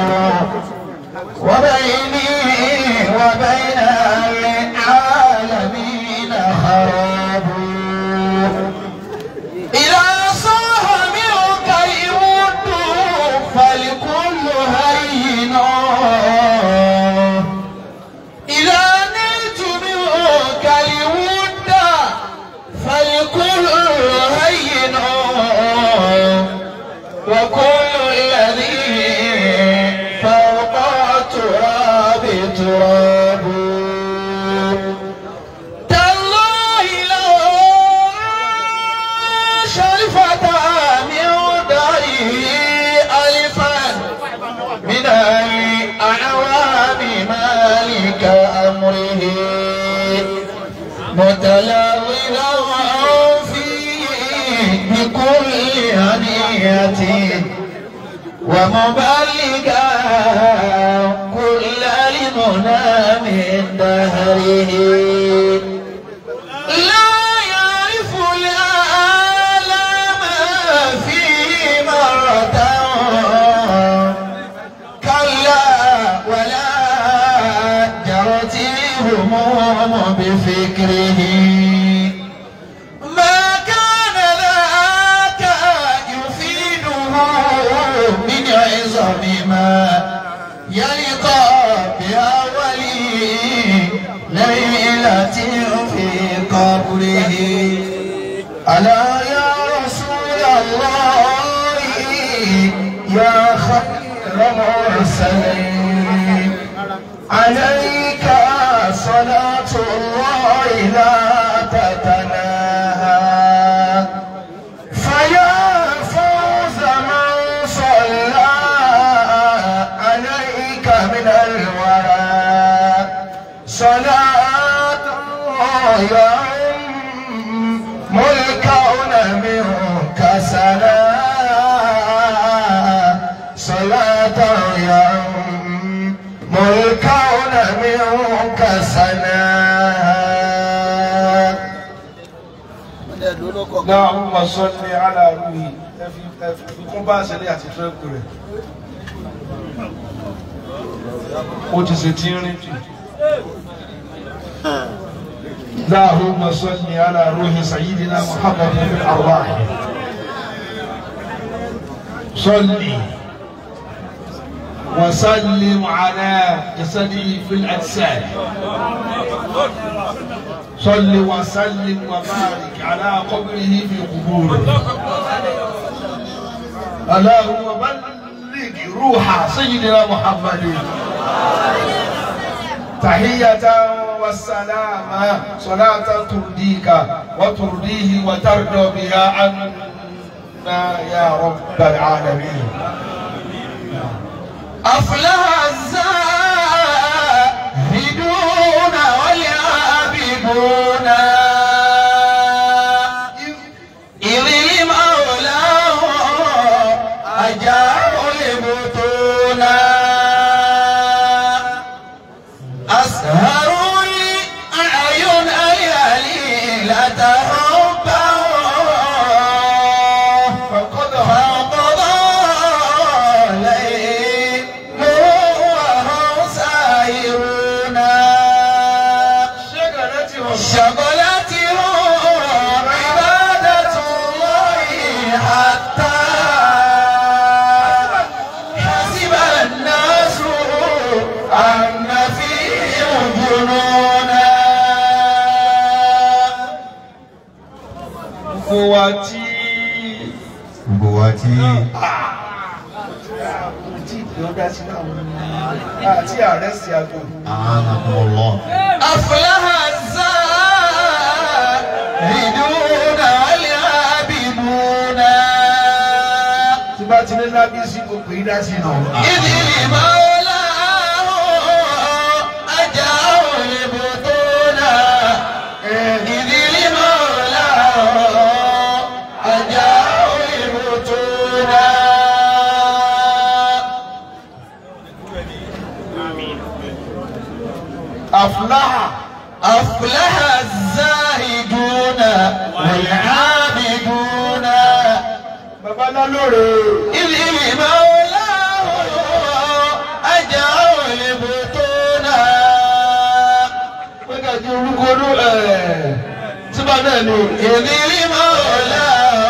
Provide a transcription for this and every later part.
وبيني وبين العالمين خراب إذا صاح منك الود فالكل هين إذا نلت منك الود فالكل هين وكل الذي فوق التراب تراب تالله لو شرفت من داره ألفا من الأعوام مالك أمره متلولا فيه بكل هدية ومبلغا كل لمنى من دهره لا يعرف الآلام فيه مرة كلا ولا جرت الهموم بفكره ما كان ذاك يفيده من عظم ما يلقى بأولي ليلة في قبره ألا يا رسول الله يا خير مرسلين عليك صلاة الله لا تتناهى فيا فوز من صلى عليك من الورى صلاة يا الكون منك سلام صلاة يا الكون منك سلام اللهم صل على روحي fi kún bá àṣẹlẹ̀ àti tírẹ́pù rẹ̀ ó ti ṣe tí ń rìn jù. اللهم صل على روح سيدنا محمد في الأرواح صل وسلم على جسده في الأجساد صل وسلم وبارك على قبره في قبوره اللهم بلغ روح سيدنا محمد تحية والسلام صلاة ترضيك وترضيه وترضى بها عنا يا رب العالمين أفلح الزاهدون والعابدون إذ المولاه أجاب البطون أسهروا الأعين الليلة حبه فقد فقضى ليل وهم سائرون شغلتهم شغلتهم عبادة الله حتى حسب الناس أن فيهم جنونا gbogbo wa tí gbogbo wa tí tí ìjọba sí àwọn àti ààrẹ sí àgbo. a'anakumullah أفلح الزاهدون والعابدون tí bá ti ní lábí sí gbogbo yìí dá sí náà. إذ المولاه أجاه البطون إذ المولاه أجاه البطون àfúláhà أفلح الزاهدون والعابدون bàbá náà lóore إذ المولاه ọdún ẹ̀ síbà náà ni ìdílé mọ́lá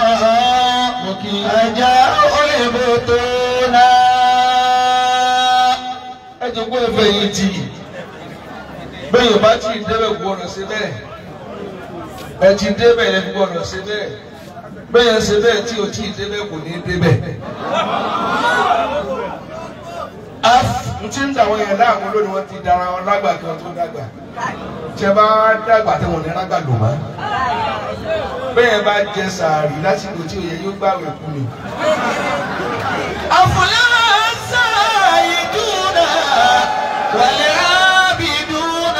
ajá òyìnbó tó náà. ẹ jẹ́ kó ẹ̀fẹ̀ yìí tì bẹ́ẹ̀ yóò bá tí ì débẹ̀ gbọ́dọ̀ sí bẹ́ẹ̀ ẹ ti débẹ̀ ẹ gbọ́dọ̀ sí bẹ́ẹ̀ bẹ́ẹ̀ yẹn ṣe bẹ́ẹ̀ tí o tí ì débẹ̀ kò ní débẹ̀. n ti ń dàwọn yẹn láàmú lónìí wọn ti dara wọn lágbà kí wọn tó dàgbà tí ẹ bá dàgbà tí wọn ní lágbà lò má bẹ́ẹ̀ bá jẹ sàárì lásìkò tí òye yóò gbàwé kú ni. أفلا السائدون والعابدون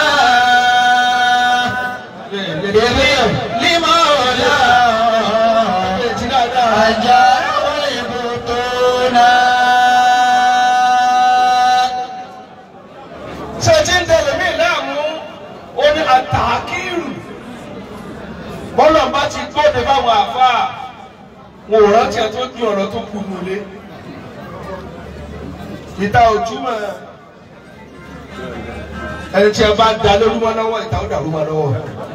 لمولى أجار البطون ṣé tí ń tẹ̀lé mí láàmú ó ní àtàkìrù bọ́lá bá ti gbọ́dọ̀ fáwọn àfáà wọn ò rántí ẹ tó ní ọ̀rọ̀ tó kù nulé ìta ojúmọ́ ẹni tí ẹ bá da lórúmọ lọ́wọ́ ìta ó dàrú mọ́ lọ́wọ́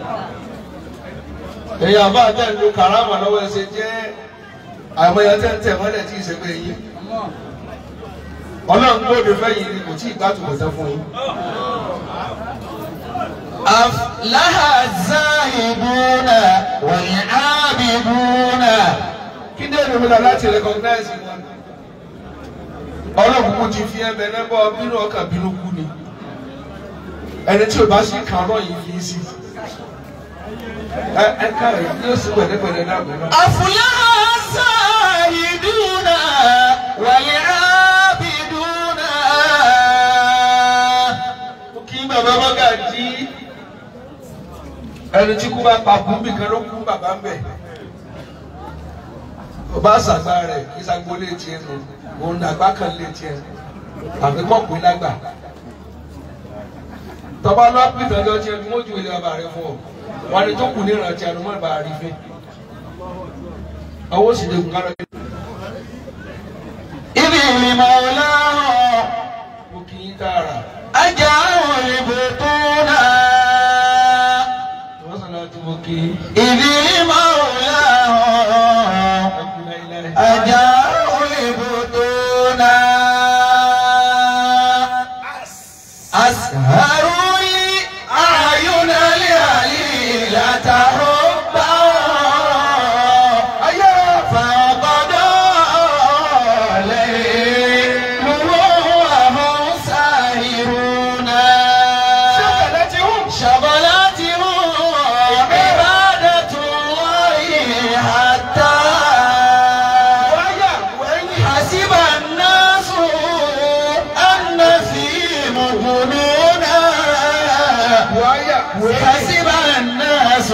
èyí àbá àtẹ ń lo karama lọ́wọ́ ẹ ṣe jẹ́ àmọye tẹ ń tẹ mọ́lẹ̀ tí ì ṣe pé yín Ọlọ́run gbọ́dọ̀ fẹ̀yìn ni kò tí ì gbàtúbọ̀ tẹ fún yín. أفلح الزاهدون والعابدون kí ní èmi múlá láti recognize wọn ọlọ́run kò ti fi ẹbẹ lẹ́bọ̀ bínú ọkàn bínú kú ni ẹni tí o bá sì kàn ọ́ yìí fi í sí ẹ ẹ káàrí yóò sì pẹ̀lẹ́pẹ̀lẹ́ náà bẹ̀rẹ̀ náà. أفلح الزاهدون والعابدون kí bàbá bọ́gà jí ẹni tí kú bá pa kú bìkan ló kú bàbá ń bẹ̀. ọba àṣàgbà rẹ̀ kí sagbó lè tiẹ̀ nù òun àgbà kan lè tiẹ̀ àbí kọ́ pé lágbà. tọ́ba lọ́pì tọ́jọ́ tiẹ̀ ni wọ́n ju ilé ọba rẹ̀ fún ọ wọn ni tó kù ní ìrántí àdúmọ̀ ìbá rí fẹ́. ọwọ́ sì lè kún kárọ̀ yẹn. إذ المولى mo kì í tààrà. أجار البطون wọ́n sọ̀rọ̀ àti mo kì í. إذ المولى ẹkùn láíláí. أجار البطون أسهروا لي أعين الهليلة حبا فقضى ليل وهم ساهرون شغلتهم عبادة الله حتى حسب الناس أن فيهم جنونا حسب الناس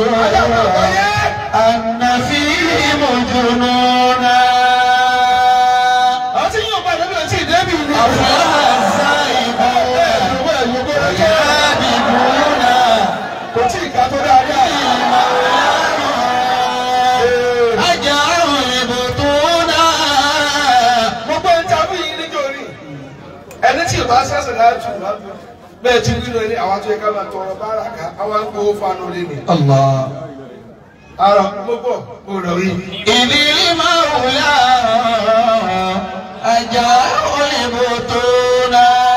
أن فيهم جنونا àti yóò bá dẹ́bi ọtí ìdẹ́bi ni. أفلح الزاهدون والعابدون kò tí ì ká tó dáadáa. أجر البطون gbogbo ń tàbí yìí níjó rí ẹni tí ìbá sẹ́sẹ̀ náà tù wá bẹ́ẹ̀ ti rí lórí àwọn tó yẹ ká máa tọrọ bára ká àwọn ń gbowó fanu lé ní. الله ara gbogbo kò rọ̀ rí. إذ المولى أجر البطون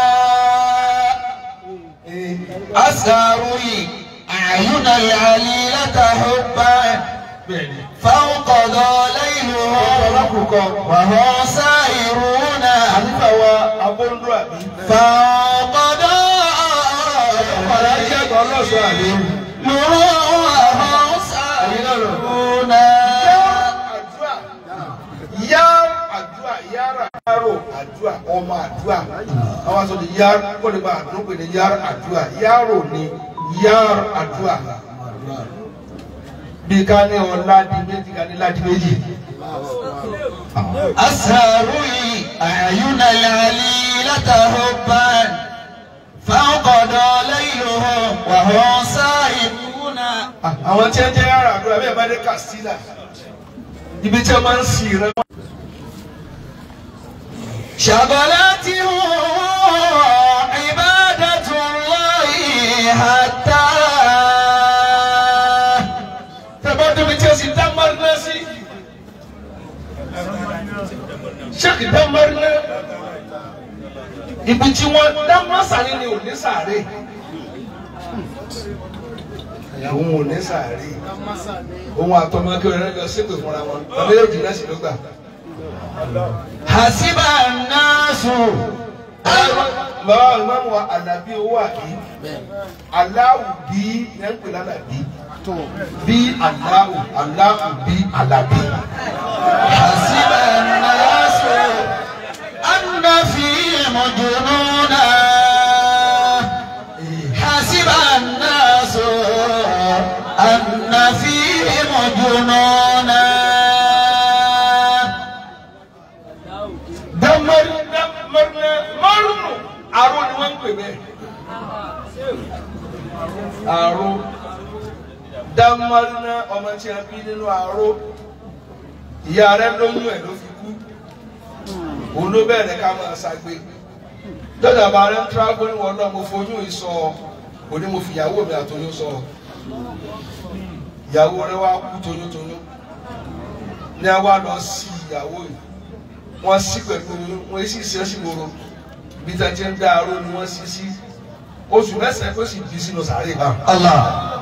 أسهروا أعين العليلة حبا bẹ́ẹ̀ni. فانقضى ليلهم ọlọ́kùnkọ وهم سائرون àníkà wa abóńdó àbí. فانقضى ọ̀rẹ́ ajé ẹ̀gbọ́n ọlọ́sọ àbí. ليلهم وهم سائرون àdúrà yá àdúrà yára yárò àdúrà ọmọ àdúrà àwọn sọ ni yára kó lè bá àdúrà pé ní yára àdúrà yárò ni yára àdúrà bí ká ní ọlá di méjì ká ní láti méjì. أسهروا أعين العليلة حبا فانقضى ليلهم وهم سائرون àwọn tí ẹ jẹ́ yára àdúrà bẹ́ẹ̀ bá dé Castilla ibi tí ẹ máa ń sì rẹ. شغلتهم عبادة الله حتى sheikh damari náà ibi tí wọ́n dámọ́sàrí ni ò ní sàárè òun ò ní sàárè òun àtọmọ kí ọ̀rẹ́ lọ sípò fúnra wọn ọmọ yóò jìnnà sí ló gbà. hasiba nasu bàbá ìmáàmù wa àlàbí owó àbí aláwù bí ní ń pè lálàbí bí aláwù aláwù bí àlàbí. hasiba nasu anna fihim jununa hasiba nasu anna fihim jununa dámárì dámárì márùnù àrò ni wọ́n ń pè bẹ́ẹ̀. àrò dámárì náà ọmọ tí a bí nínú àrò ìyá rẹ̀ lóyún ẹ̀ ló fi kú òun ló bẹ̀rẹ̀ ká máa ṣàgbé dọ́dà bá rẹ̀ ń tíráàbù ní wọn náà mo foyún ìsọ kò ní mo fi ìyàwó mi àtọyún sọ ìyàwó rẹ̀ wá kú toyúntoyún ní a wá lọ sí ìyàwó yìí wọ́n sí pẹ̀lú wọ́n sì sí ọ́sì gbòòrò bí tá a ti ń dá aró ni wọ́n sì sí oṣù mẹ́sàn-án tó sì bí sínú sàárè bá. Allah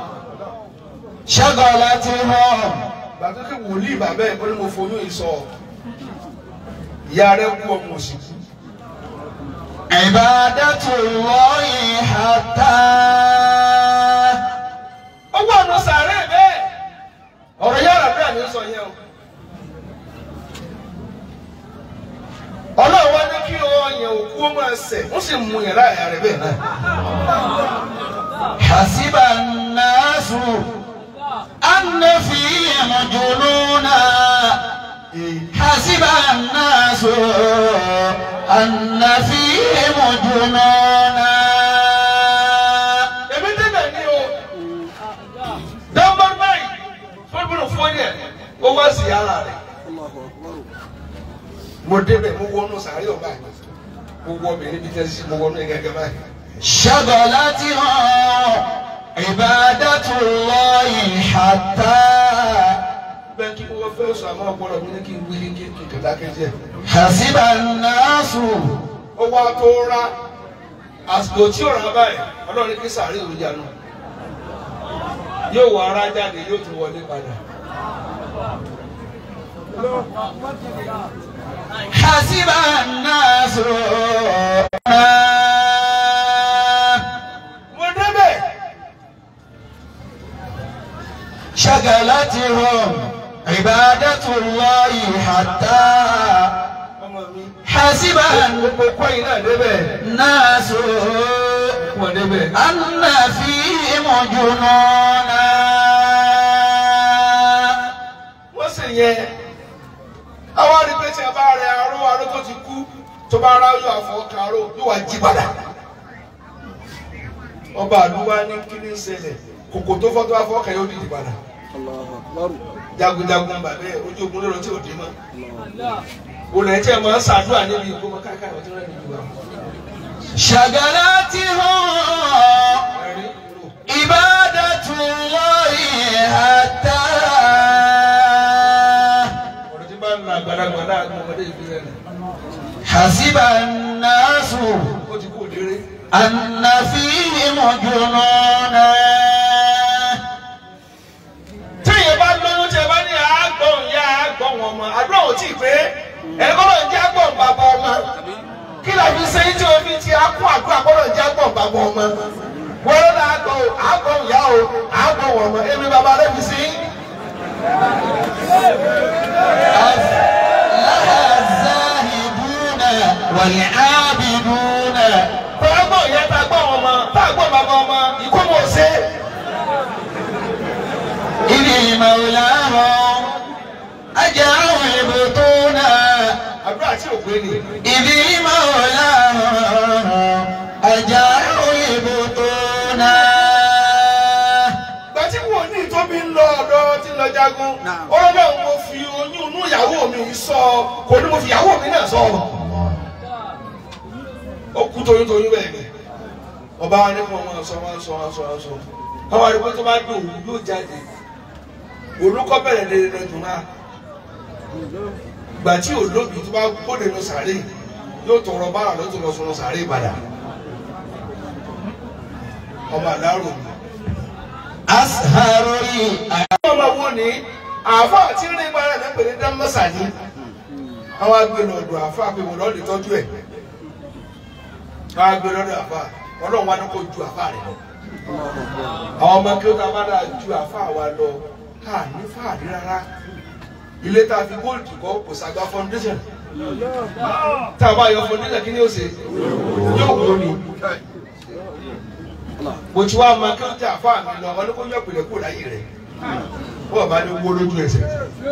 shagalatihum gbàtọ́ kí wòlíì bàbá ẹ̀ bọ́lá mo foyún ìsọ ìyá rẹ̀ kú ọmọ òsì kú. ibadatullahi hatta ó wà nù sàárè bẹ́ẹ̀ ọ̀rọ̀ yàrá bẹ́ẹ̀ ni ó sọ yẹn o. ọlọ́run wá ní kí ọyàn òkú ó máa sẹ̀ ó sì mú yẹn láàyè rẹ̀ bẹ́ẹ̀ náà. hasiba nasu anna fihim jununa hasiba nasu anna fihim jununa èmi débẹ̀ ní o dọ́gbọ́n báyìí fúnbùrù fún yẹn ó wá sí ara rẹ̀ mo débẹ̀ mo wọnú sàárè ọba yìí mo wọ obìnrin bíi tẹ́sí mo wọnú ẹgẹgẹ báyìí. shagalatihum ibadatullahi hatta bẹ́ẹ̀ kí wọ́n fẹ́ sọ àmọ́ ọpọlọ mi ní kí n wílé kí n kí n kàdá kẹjẹ. hasiba nasu ó wá tó rá àsìkò tí ò rà báyìí ọlọ́run kí sàárè òun yanu yóò wọ ara jáde yóò tún wọlé padà. حسب الناس mo débẹ̀ شغلتهم عبادة الله حتى ọmọ mi حسب gbogbo kọ́yìn náà débẹ̀ الناس wọ́n débẹ̀. أن فيهم جنونا wọ́n sì yẹ àwọn àdìgbé tí a bá rẹ aró aró tó ti kú tó bá rá yóò àfọwọ́kà aró yóò wá jí padà. ọba àdúgbò ní kí ní ṣẹlẹ̀ kòkò tó fọ́ tó bá fọwọ́kà yóò dìde padà. jagunjagun bàbá ẹ ojú ogun lọ́rọ̀ tí ò dé mọ́. olè tí a máa ń ṣàdúrà níbi ìgbó káàkiri ọtí rẹ̀ nìyí wa. شغلتهم ẹ̀rí rò. عبادة الله حتى ọ̀rọ̀ tí bá ń la àgbàlagbà láàrin ọmọdé ìbílẹ̀ rẹ̀ حسب الناس ó ti kú òdéré. أن فيهم جنونا téèyàn bá lóyún tí ẹ bá ní àgbọ̀n ìyá àgbọ̀n wọn mọ àdúrà ò tí ì pé ẹ̀kọ́ náà jẹ́ àgbọ̀n bàbá ọmọ kí la fi ṣe tí o fi ti akún àdúrà gbọ́dọ̀ jẹ́ àgbọ̀n bàbá ọmọ wọ́n lọ́dọ̀ àgbọ̀n o àgbọ̀n ìyá o àgbọ̀n wọn mọ èmi bàbá rẹ̀ fi sí. أفلح الزاهدون والعابدون àgbọ̀n ìyá tá a gbọ̀n wọn mọ tá a gbọ̀n bàbá ọmọ ikú mọ̀ ṣe. إذ مولاهم أجروا البطون àdúrà tí ò gbé ni. إذ مولاهم أجروا البطون gbàtí wò ní tóbi ń lọ ọ̀dọ̀ tí ń lọ jagun ọlọ́dọ̀ mo fi oyún inú ìyàwó mi sọ kò ní mo fi ìyàwó mi náà sọ. ó kú toyúntoyún bẹ́ẹ̀ ni ọba wa ní kí wọ́n máa sọ wọ́n sọ wọ́n sọ wọ́n sọ àwọn àdúgbò tó bá dé òun yóò jáde olùkọ́ bẹ̀rẹ̀ lè lọ dùn náà gbà tí olóbi tó bá gbóde lọ sàárè yóò tọrọ bára ló tó lọ sọ̀rọ̀ sàárè padà ọmọ àdárò mi. أسهر لي ọmọ wo ni àáfà tí ń rí gbára ní pèlè dámọ́sà ni àwọn agbèrò ọ̀dọ̀ àáfà pé wọ́n lọ́ọ́ lè tọ́jú ẹ̀ àwọn agbèrò ọ̀dọ̀ àáfà ọlọ́run wa ní kò ju àáfà rẹ̀ lọ. àwọn ọmọ kí ó ta bá dáa ju àáfà wa lọ ká ní fàárí rárá ilé tá a fi góòlù kọ́ kò sàgbà foundation tá a bá yọ foundation kí ni ó ṣe yóò wó ni mo ti wá ma kí ó jẹ àfa mi lọ ọ ní kó yọ pèlè kó láyé rẹ bọ́ọ̀ bá ní wó lójú ẹsẹ̀.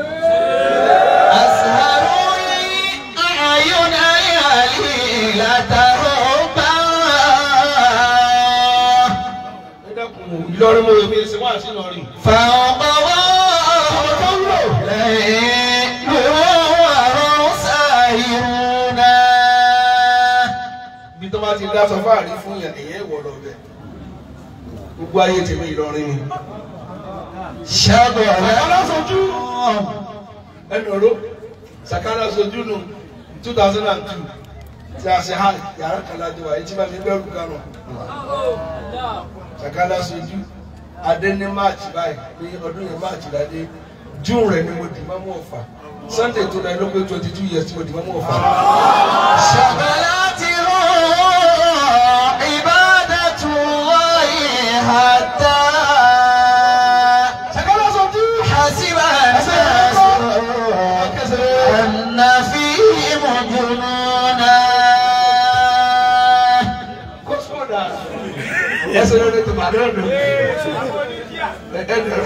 أسهر لي أعين هليلة ربا ẹ dẹ́kun Ìlọrin mo mi ṣe wá sí Ìlọrin. فوق ليل وهم ساهرون bí tó bá ti dá sọ fáàrí fún yẹn èyẹ ìwọ lọ bẹ gbogbo ayé tèmi Ìlọrin ni. شغل alásojú ẹnu ọ̀rọ̀ sàkárà sojú nù two thousand and two tí a ṣe ha yàrá kan láti wà etí bá mi bẹ̀rù kánò sàkárà sojú adé ní march báyìí ní ọdún yẹn march ládé june rẹ ni mo dì máa mú ọ̀fà sunday tó lọ ló pé twenty two years tí mo dì máa mú ọ̀fà. شغلته عبادة الله حتى sàkárà sojú حسب الناس أن فيهم جنونا kó sódà ẹsẹ̀ lórí tòmátì ọ̀dọ̀ ẹ̀ẹ́dẹ̀rẹ̀.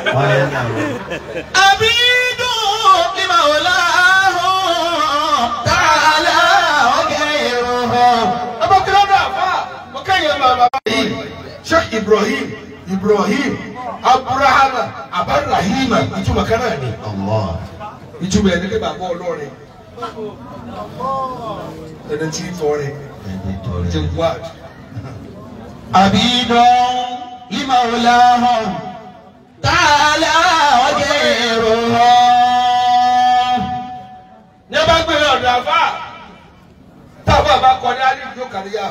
عبيد لمولاه تعالى وغيره abakilada afa ọkẹyẹ bàbá yìí sheikh ibrahim ibrahim aburahama abarahima ìtumọ̀ kan náà ni Allah. ìtumọ̀ ẹni pé bàbá ọlọ́rin ẹni tí ń tọrẹ Ẹni tó ti rẹ̀. ń wá عبيد لمولاه تعالى وغيره ní a bá gbé ọ̀dọ̀ àfa táwọn àbá kọ ní alẹ́ ìjọ kàríyà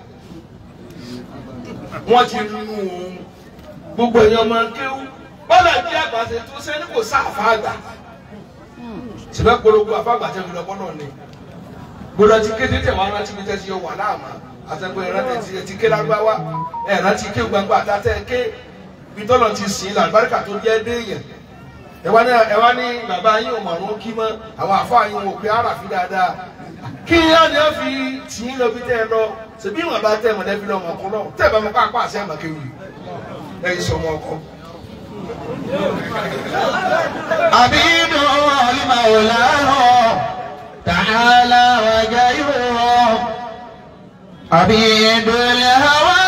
wọ́n ti nù ún gbogbo èèyàn máa ń kéwú bọ́lá bí àgbà ṣe tó sẹ́ni kò sáfà àgbà síbẹ̀ polówó àfàgbà tẹ̀ lọ bọ́lọ̀ ni gbọdọ̀ ti kéde tẹ̀ wọ́n rántí mi tẹ̀ sí ọwọ́ aláàmà àtẹ̀gbọ́ ẹ̀rọ tẹ̀ ti ti ké lágbáwá ẹ̀rọ ti ké gbangba àtàtẹ̀ ké bitọ́lọ̀ ti sìn làlùbáríkà tó jẹ́ déèyàn ẹwà ní ẹwà ní bàbá yín ò mọ̀rún kí mọ́ àwọn àfa yín ò pé ara fi dáadáa kí yá ni wọ́n fi tì í lọ bí tẹ́ ẹ lọ ṣèbí wọn bá tẹ́ mọ̀lẹ́bí lọ mọ̀kún lọ tẹ́ ẹ bá mọ̀ kó àpá àṣẹ àmọ̀kéwì ẹ̀yin sọmọ ọkọ. عبيد لمولاه تعالى وغيره عبيد الهوى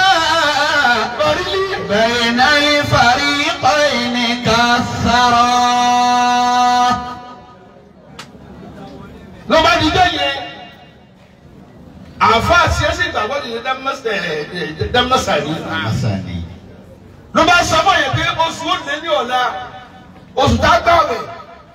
بين الفريقين كالثرى ló bá dijọ́ yẹn àfa àṣìṣe ìgbàgbọ́ ti ṣe dámásàrí Asani. ló bá sọ fún yẹn pé oṣù ó lé ní ọ̀la oṣù tá a gbà wẹ̀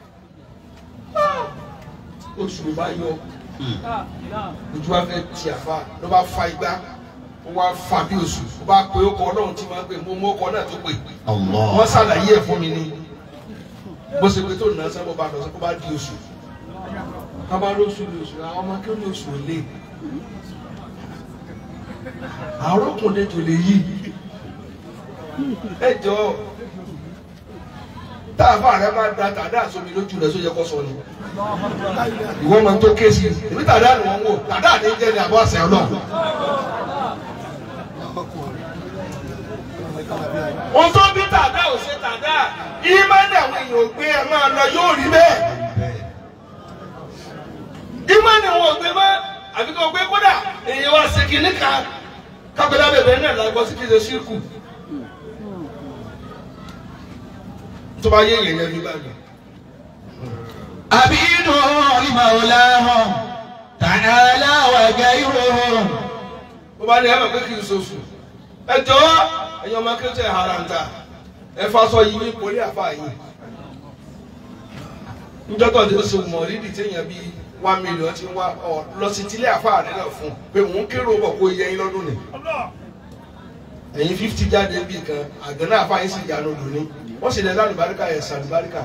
oṣù ló bá yọ ojú wa fẹ́ ti àfa ló bá fa igbá ó wá fa bí oṣù ó bá pe ọkọ ọlọ́run tí máa ń pè mú mú ọkọ náà tó pè Allah. wọ́n ṣàlàyé ẹ̀ fún mi ní bó ṣe pé tó nà sábà bá lọ sí kó bá di oṣù ká bá lóṣù ní oṣù àwọn ọmọ akéwòn ní oṣù ò lè àwọn ọkùnrin tó lè yí ẹ jọ tá a fà rẹ máa da tàdá àsomi lójú rẹ sóyẹ kó sọ ni ìwọ máa ń tó ké sí èmi tàdá ni wọn wò tàdá ni jẹ ní àbọ̀ àṣẹ ọlọ́run. ohun tó bí tàdá ò ṣe tàdá ìmọ̀ni àwọn èèyàn ò gbé ẹ máa lọ yóò rí bẹ́ẹ̀ ìmọ̀ni àwọn ò gbé mọ́ àbí kò gbé kódà èèyàn wá sí kinní kan kápẹ́lá bẹ̀bẹ̀ náà lágbọ́ sí kí ṣe ṣírkù tó bá yé èèyàn ní báyìí. عبيد لمولاه تعالى وغيره bó bá ní ẹ mọ̀ pé kì í soṣù ẹ jọ ẹ̀yin ọmọ kí ó tẹ̀ haranta ẹ fa sọ yìí ní ìpolí àfa yìí njọ́tọ̀ tí ó ṣe mọ̀ rídì téèyàn bíi one million ti wá ọ lọ sí tílé àfáà rẹ náà fún un pé òun kérò bọ̀ kó yẹ yín lọ́dún ni ẹ̀yin fifty jáde bíi kan àgbẹ̀ náà àfáà yín sì yanu lóní wọ́n sì lẹ́ lálùbáríkà ẹ̀ sàlùbáríkà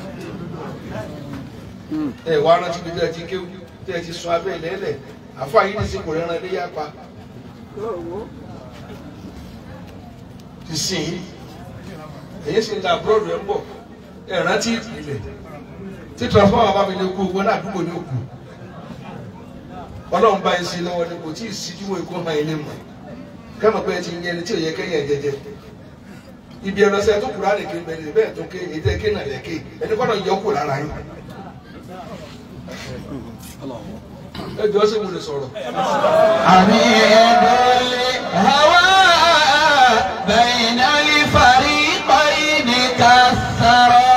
ẹ̀ wá rántí bí ẹ ti kéwù tí ẹ ti sọ abẹ́ ìlẹ́lẹ̀ àfáà yín ní sí kò rẹ́ran lé yá pa ti sìn yín èyí sì ń da búrọ́dù ẹ̀ ń bọ̀ ẹ̀ rántí ìpìlẹ̀ tí transformer bá fi lè kú owó náà àdúgbò ní òkú ọlọ́run bá yín sí lọ́wọ́ ni kò tí ì síjú wo ikú hàn ilé mọ̀ kẹ́mọ̀ pé ẹ ti yẹ ẹni tí ò yẹ kẹ́yìn ẹ̀ jẹjẹ ibi ẹlọsẹ tó kura lè ké bẹ́ẹ̀ bẹ́ẹ̀ tó ké ètò ẹ̀ké náà lè ké ẹni kọ́ náà yọ kó lára yín ẹ jọ sí mo lè sọ̀rọ̀ عميد الهوى بين الفريقين كالثرى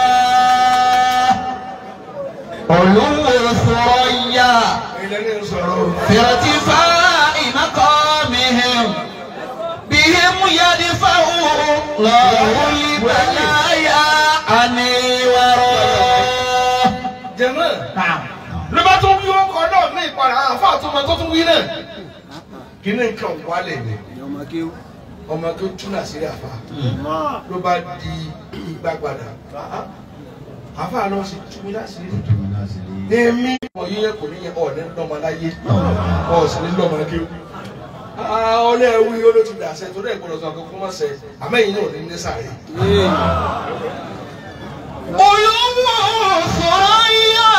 علو ثريا ẹ̀yin lẹ́ni ń sọ̀rọ̀ في ارتفاع مقامهم بهم يدفع الله البلايا عن الورى jẹ̀mọ́ نعم ló bá tún wí ọkọ̀ náà ní ìpadà àwọn afọ àtúmọ̀ tó tún wí náà kí ni nǹkan wálẹ̀ ni ọmọ tó túnà sí àfa ló bá di igbá padà àfa lọ sí túnmí láṣìírí èmi ọmọ yìí yẹ kò ní yẹ ọ̀ọ́ni lọ́mọ láyé ọ̀ọ́sì ní lọ́mọ kéwù ọlẹ́ wí olóò ti dàṣẹ torí ẹ̀ gbọ́dọ̀ sọ akókó mọ̀ sẹ́ àmẹ́yìn náà ní ní sàárè. olówó ثريا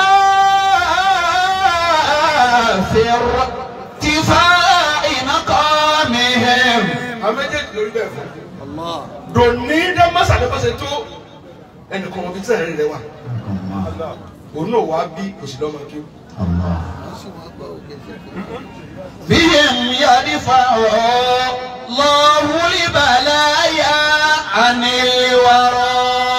في ارتفاع مقامهم àmẹ́jẹ̀dì lórí bẹ́ẹ̀ fún dòní dẹ́mọ́sà ló bọ́sẹ̀ tó ẹnìkan wọn fi sẹ́yìn rẹ̀ wà òun náà wá bí òsì lọ́mọ kéwù. بهم يدفع الله البلايا عن الورى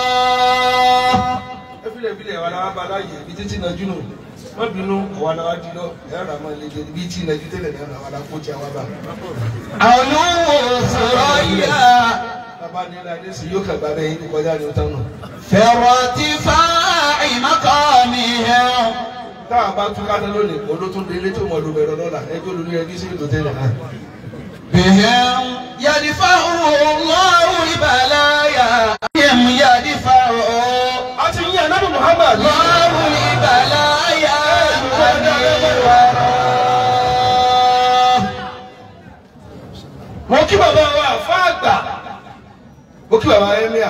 ẹ filẹ̀ filẹ̀ wà láwa bá láàyè ibi títí nàjú nù wọ́n bínú àwọn aláwa di lọ ẹ̀rọ náà máa lè jẹ ibi tí nàjú tẹ́lẹ̀ náà àwọn aláko tí a wá bá. علو ثريا bàbá ní ilé adé sí yóò kàgbá bẹ́ẹ̀ yín kọjá ní ọ̀tá náà. في ارتفاع مقامهم táwọn bá tún káta lónìí olótún délé tó mọ̀ ló bẹ̀rẹ̀ lọ́la ẹjọ́ olórí ẹbí sí ìlú tẹ́lẹ̀ náà. بهم يدفع الله البلايا بهم يدفع a ti yín anábì Muhammad. الله البلايا عن الورى mo kí bàbá wa àfa àgbà mo kí bàbá emir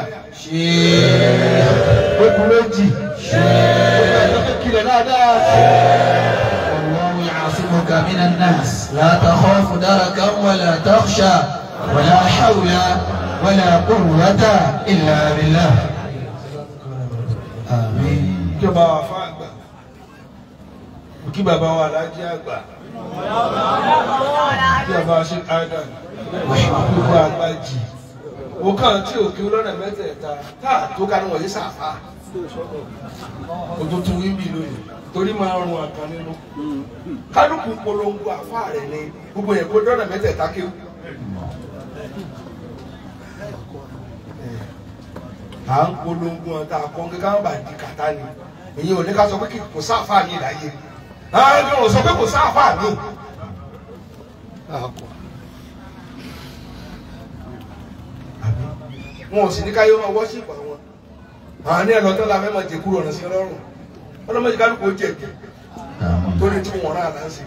ó kú méjì ó kílẹ̀ dáadáa. والله يعصمك من الناس لا تخاف دركا ولا تخشى ولا حول ولا قوة إلا بالله آمين kí bàbá wa àfa àgbà mo kí bàbá wa alájí àgbà kí bàbá wa ṣe adam gbogbo àgbà jì mo kàn tí òkè lọ́nà mẹ́tẹ̀ẹ̀ta tá a tó ká ní wọ̀nyí sàfà òtútù wíńbì lónìí torí máa rún àkàn nínú kálukú polongo àfa rẹ̀ ni gbogbo yẹn kó lọ́nà mẹ́tẹ̀ẹ̀ta kéwù. à ń polongo ọ̀tá àkọ́ńgé káwọn bá di kàtá ni èyí ò ní ká sọ pé kò sáfà mi láyé àwọn ò sọ pé kò sáfà mi. wọn ò sì ní káyọ̀ máa wọ́ṣípù àwọn àwọn ní ẹlọ́tọ́ la fẹ́ máa jẹ kúrò ọ̀nà sí ọlọ́run ọlọ́mọdé kálukú ó jẹ̀bi torí tí wọ́n rà láǹsì.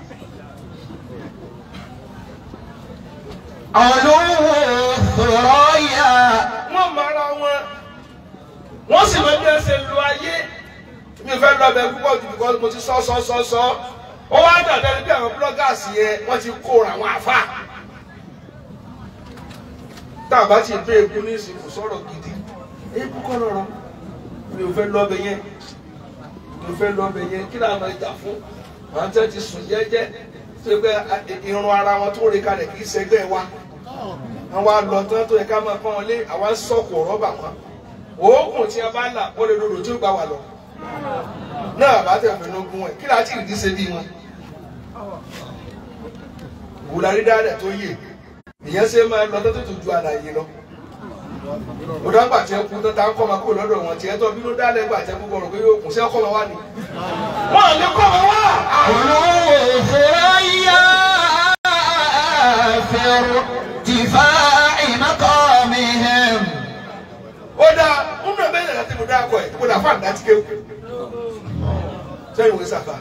علو ثريا wọ́n mara wọn wọ́n sì máa bí ẹsẹ̀ lu ayé mi ò fẹ́ lọ bẹ púpọ̀ jù because mo ti sọ sọ sọ sọ ó wá dàbẹ́ bí àwọn búlọ́gàsì yẹn wọ́n ti kóra àwọn àfa tá a bá ti bẹ egun ní ìsìnkú sọ̀rọ̀ gidi egun kọ́ lọ́rọ̀ mi ò fẹ́ lọ bẹ yẹn mi ò fẹ́ lọ bẹ yẹn kí làwọn ìjà fún àwọn tẹ́ ti sùn jẹ́jẹ́ tó yẹ pé irun ara wọn tó rí kalẹ̀ kì í ṣẹgbẹ́ wa àwọn alọ̀tán tó yẹ ká máa pọ́n wọn lé àwọn sọ̀kò rọ́bà wọn òógùn tí a bá là ó lè lòdò tí ó gbà wà lọ náà bá tẹ̀ fẹ́ lógún ẹ̀ kí láti ìdí ṣe bí wọn. wùdarí dáadáa tó yè ìyẹn ṣe máa lọ tó tó ju àlàyé lọ òdàgbà tí ẹ kú tó ta ń kọ́ ma kó lọ́dọ̀ wọn tí ẹ tọ́ bí ló dálẹ̀ gbà tí ẹ kú kọ́ pé yóò kù sí ọkọ̀ ma wá ni. wọ́n lè kọ́ ma wá. علو ثريا في ارتفاع مقامهم ó dáa nínú ẹgbẹ́ ìyàrá tí mo dá akọ ẹ̀ mo dà fún àdá tí kéwù. sẹ́yìn wòye sàfà.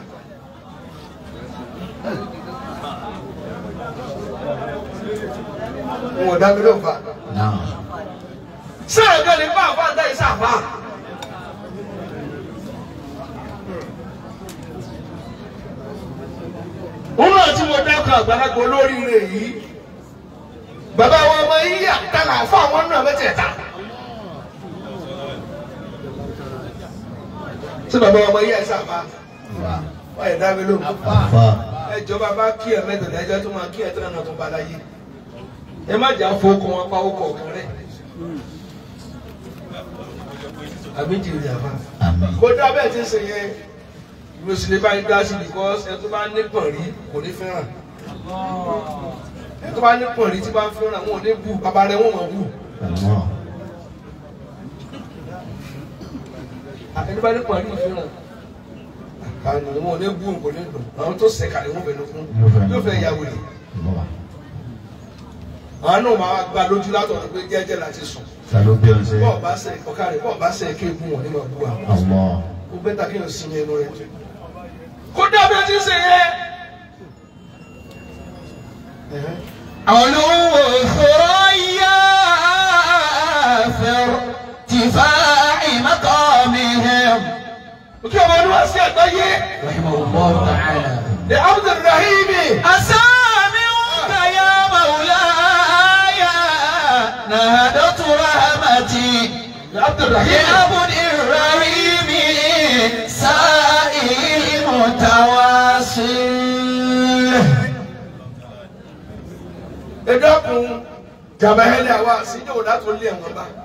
n ò dá mi ló fà. نعم sẹ́yìn kan ní bá àfà àdá yìí sàfà. nínú àti mo dá akọ àgbàlagbà olóríire yìí bàbá wa ọmọ yìí àtàlà fún àwọn náà mẹ́tẹ̀ẹ̀ta. sí bàbá ọmọ yìí ẹ̀ sàfà wọ́n yẹ dá mi ló fà أفا ẹjọba bá kí ẹ mẹtọdọ ẹjọ tó máa kí ẹ tẹ́lẹ̀ náà tó bá láyé ẹ má jà fowókọ wọn pa owó kọ̀ọ̀kan rẹ àbí jìnnì àbá آمين kódà bẹ́ẹ̀ ti ń sè yẹn mùsùlùmí bá ń dá sí because ẹ tó bá ní pọ̀n rí kò ní fẹ́ràn ẹ tó bá ní pọ̀n rí tí bá ń fẹ́ràn wọn ò ní bù bàbá rẹ wọn mọ̀ bù الله ẹni bá ní pọ̀n rí fẹ́ràn àná wọn ò ní bù kò ní dùn àwọn tó sẹ̀ kàlẹ́ wọn fẹ́ ló fún yóò fẹ́ yà wòlé. الله àwọn náà máa gba lójú látọ̀ pé jẹ́jẹ́ láti sùn سلو بيونسي bọ́ọ̀ bá sẹ̀ ọ̀ká rẹ̀ bọ́ọ̀ bá sẹ̀ kí egun wọn ní máa bú wa الله ó bẹ́tà kí n sinmi ẹnu rẹ̀ tó. kódà bí o ti ń ṣe yẹ. علو ثريا في ارتفاع مقامهم kí ọmọ ọdún wá sí àgbáyé رحمه الله تعالى ní abdulrahimi أسامعك يا مولاي نهدت رحمتي ní abdulrahimi لعبد الرحيم سائل متواصل ẹ dákun jàmbáhẹ́lẹ́ àwa síjọ́ òdà tó lé ẹ̀wọ̀n bá.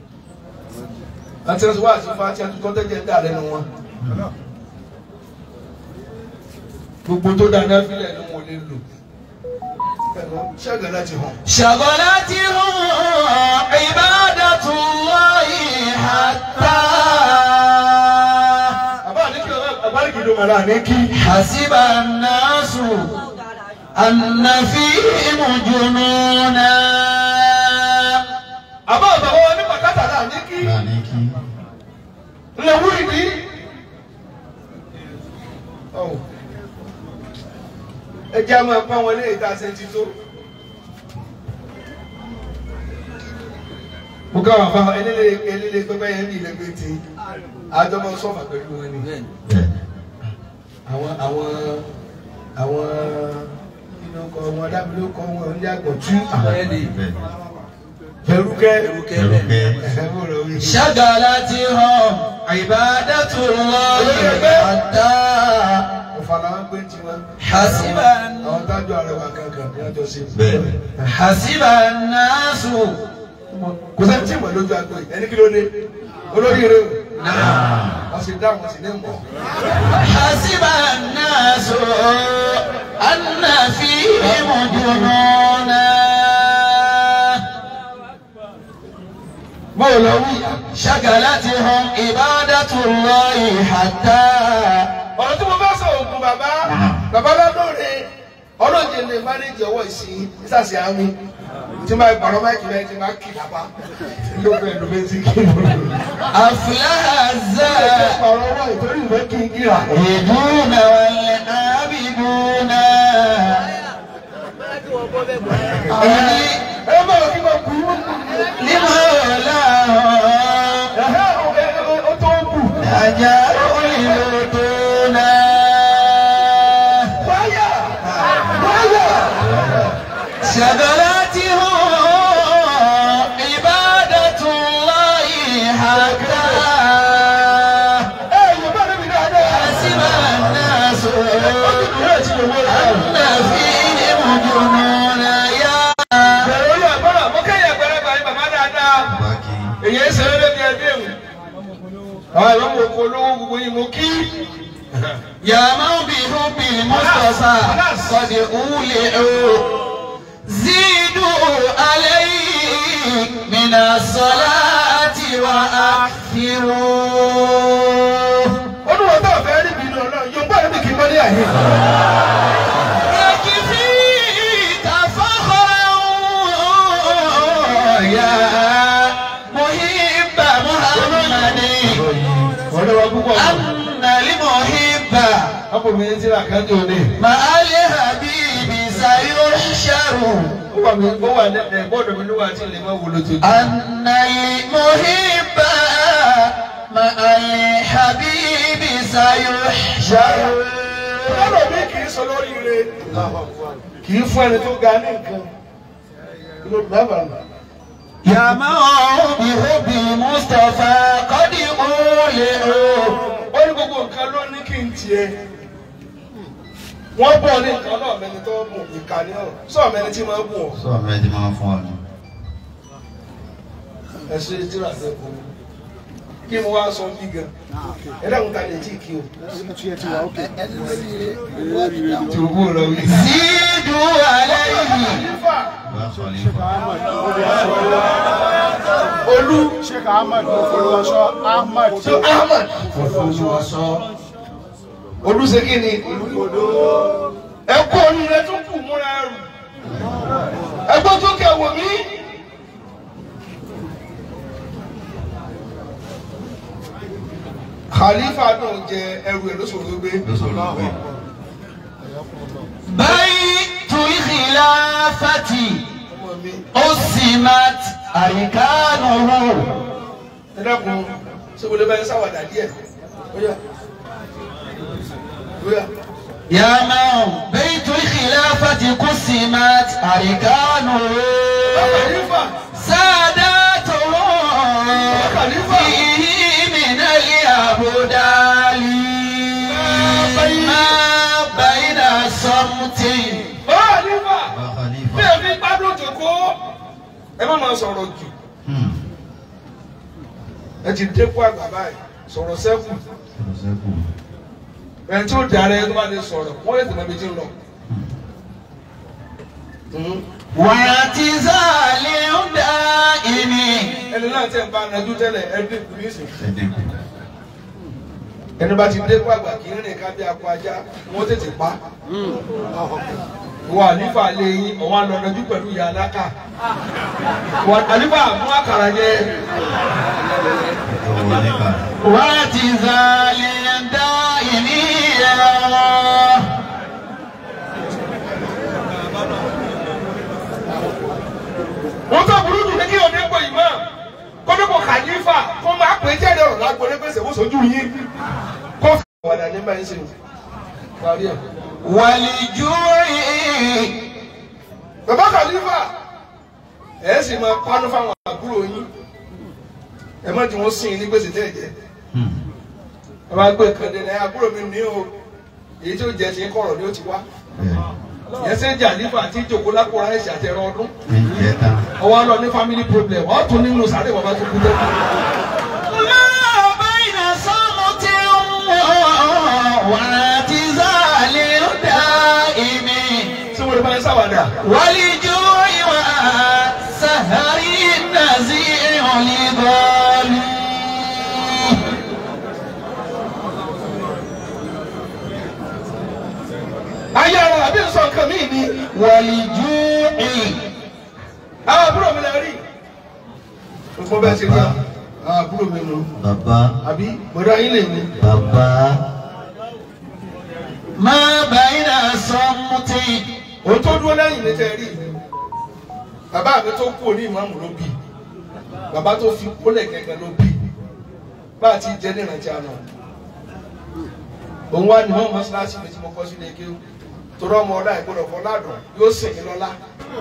àti ẹ̀sùn wá àti fún àti ẹ̀tún tọ́tẹ́jẹ́ ń dà lẹ́nu wọn. gbogbo tó dáná fílẹ̀ ló wọn lè lò. ẹ̀rọ ṣẹ́gun láti hàn. شغلتهم عبادة الله حتى àbá àníkì àbálìkì ló mọ̀lá àníkì. حسب الناس أن فيهم جنونا àbá àbàbọ̀ wọn ní pàkátà náà àníkì. نانيكي ńlẹ̀ wúri ní. ẹ jẹ́ àmọ́ ẹ̀pá wọn lé ìta ṣe ti tó. mo ká wà fáwọn eléré eléré pẹpẹ yẹn ní ilẹ̀ pété àjọmọ sọ́fà pẹ̀lú wọn ni. àwọn àwọn àwọn inú ọkọ wọn dábìlì ọkọ wọn ní àgbọ̀ tú àwọn ẹ̀ lè pẹ̀rúkẹ́ Pẹ̀rúkẹ́. شغلتهم عبادة الله حتى ọ̀fàlà wọn gbé tiwọn. حسب àwọn tájọ àrẹwà kankan ní ọjọ́ sí. Bẹ́ẹ̀ni. حسب الناس kò sẹ́ni tí ìmọ̀ lójú agbo yìí ẹni kí ló dé olórí rẹ o Ah. wọ́n sì dáhùn sí ní mọ̀. حسب الناس أن فيهم جنونا báwo wí. شغلتهم عبادة الله حتى ọ̀rọ̀ tí mo bá sọ ògùn bàbá bàbá lọ́dọ̀ọ̀rẹ́ ọlọ́jẹ̀ lè mánéjì ọwọ́ ìsìn ìsàsì àmì tí máa gbàrọ̀ máìkì rẹ̀ tí máa kì lápá ló fẹ́ ló fẹ́ sí kí ló lò. أفلح الزاهدون ọ̀rọ̀ ọwọ́ ìtorí ìwé kí n kíra. والعابدون إني ẹ má lọ kí n bá kú. لمولاهم ẹ̀hẹ́ ó tó kù. أجر يلدون wáyà wáyà. شغلتهم عبادة الله حتى ẹ yóò bá débi dáadáa. حسب الناس أن فيهم جنونا يا bẹ̀rẹ̀ olú àgbọ̀rọ̀ mo kẹ́yìn ẹ̀gbẹ́rẹ́ báyìí bàbá dáadáa. Báàkì. èyí ń ṣeré débi ẹbí ẹ̀wù. àwọn ìwé mo kó olówó gbogbo yìí mo kí. يا من بحب المصطفى قد أولعوا زيدوا عليه من الصلاة وأكثروا olùwọ́ tó fẹ́ rí bínú ọlọ́run yóò gbọ́ ẹ̀mí kì í mọ́ ní àyè. يكفيك فخرا يا محب محمد olùwọ́ púpọ̀ أن المحب ọkùnrin mi ti rà kájọ ní. مع الحبيب سيحشر ó wà mí ó wà ní ẹ̀gbọ́dọ̀ mi níwájú àti ilé máa wúlò tó jù. أن المحب مع الحبيب سيحشر ọlọ́run mi kì í sọ lórí ire kì í fún ẹni tó ga ní nǹkan. ló dábàá nà. يا من بحب المصطفى قد أولئوا ó ní gbogbo nǹkan ló ní kí n tiẹ̀. wọ́n bọ̀ ní nǹkan náà mẹni tó mú ìkànnì náà sọ mẹni tí máa bù ọ́. sọ mi ẹni máa fún ọ ni. ẹ ṣe tíra fẹ́ kó kí mo wá sọ bí gan. ẹ dáhùn ta lè jí kí o. tùbú rẹ wí. زيدوا عليه nífà bá sọ nípa. olú Sheikh Ahmad Olúwaṣọ́ Ahmad tó ahmed olú ṣe kí ni. ẹ kó orí rẹ tó kù múra rù. ẹ gbọ́ tó kẹ wò mí. khalifa náà jẹ ẹrù ẹ lóṣòro gbé. ló sọ ló pé. بيت الخلافة ọmọ mi قسمت أركانه ẹ dákun ṣé wọlé bá ń sáwàdà díẹ̀ bóyá bóyá يا من بيت الخلافة قسمت أركانه khalifa ساداته فيه من الأبدال ما بين الصمت khalifa bá bí khalifa. ẹ fi gbádùn jòkó ẹ má máa sọ̀rọ̀ jù Hmm. ẹ ti dẹ́kun àgbà báyìí sọ̀rọ̀ sẹ́kù sọ̀rọ̀ sẹ́kù. ẹni tí ó di ara ẹni tó bá lè sọ̀rọ̀ wọ́n lè tẹ̀lé méjì lọ. واعتزال دائم ẹni náà tẹ̀ ń bá anajú tẹ́lẹ̀ ẹ dínkù nísìn ẹ dínkù. ẹni bá ti dẹ́kun àgbà kì í rìn ká bí akọ ajá wọ́n tètè pa. wọ́n àlífà lé yín ọ̀wọ́n àlọ́ ọ̀nàjú pẹ̀lú ìyá aláka. wọ́n àlífà mú àkàrà jẹ. owó nípa. واعتزال دائم wọ́n tó burú jù ní kí òde pọ̀ ìmọ̀ kọ́dọ̀kọ̀ khalifa kó máa pè é jẹ́rìí ọ̀rọ̀ lágbóni pèsè wọ́n sojú yín kó fi wàdà ní báyìí sí i. parí ẹ̀. والجوع bàbá khalifa ẹ̀ sì máa pánú fáwọn àbúrò yín ẹ má tí wọ́n sìn ní gbèsè tẹ́ ẹ̀ jẹ́ Hmm. ẹ máa gbé nǹkan dé náà àbúrò mi ní o èyí tí ó jẹ ti ń kọ̀rọ̀ ni ó ti wá bẹ́ẹ̀ ìyẹn sẹ́ jàlífà àti ìjòkó lápò ráìsì àti ẹ̀rọ ọdún ní ìjẹ́ tán. ọwọ́ lọ ní family problem ọ̀ tún nínú sáré bàbá tó kú tẹ́. ما بين صمت واعتزال دائم tí wọ́n lè bá yẹn sáwàdà. والجوع والسهر النزيع لظالم ayé ara àbí nsọ nǹkan mí ni والجوع àwọn àbúrò mi lè rí. gbogbo bẹ́ẹ̀ ṣe rí àwọn àbúrò mi nù. bàbá àbí bọ̀dọ̀ ayé lè ní. bàbá ما بين صمت òun tó dúró lẹ́yìn ní tẹ́ rí. bàbá mi tó kú òní ìmáàmù ló bí. bàbá tó fi kólẹ̀ gẹ́gẹ́ ló bí. bá a ti jẹ́ ní ìrántí àná. òun wá ní wọ́n mọ́ṣáláṣí mi tí mo kọ́ sílé kéwù. torí ọmọ ọlá ìgbọ́dọ̀ fọ́ ládùn yóò sìn mí lọ́lá.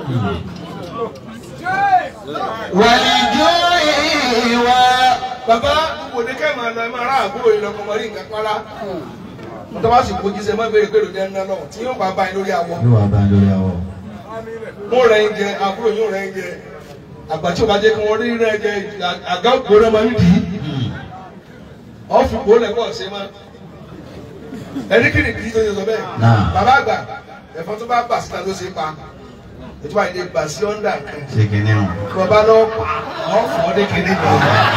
والجوع و bàbá kò ní kẹ́ máa lọ ẹ máa rà àbúrò yìí lọkọ̀ mọ́rí nǹkan pálá. mo tọ́ bá sì kojú sẹ́ mọ́ béèrè pé lòdì ẹ̀ ń ná lọ tí yóò bá bá yín lórí awọ. yóò wá bá lórí àwọ̀. mo rẹ̀ ń jẹ àbúrò yóò rẹ̀ ń jẹ àgbà tí o bá jẹ́ kí wọ́n rí rẹ̀ jẹ àgá ògbóná máa ń dì í. ọ̀ fi kó lẹ̀ kọ́ ṣe má. ẹni kí ni kì í tó ṣe sọ bẹ́ẹ̀. Náà. bàbá àgbà ẹ̀fọn tó bá bà síta ló ṣe pa. ètò àìlè gbà sí ọ́ndà kan ṣe kìíní o. kí wọ́n bá lọ́wọ́ pa wọ́n fọ́ ọ́ dé kéde kan.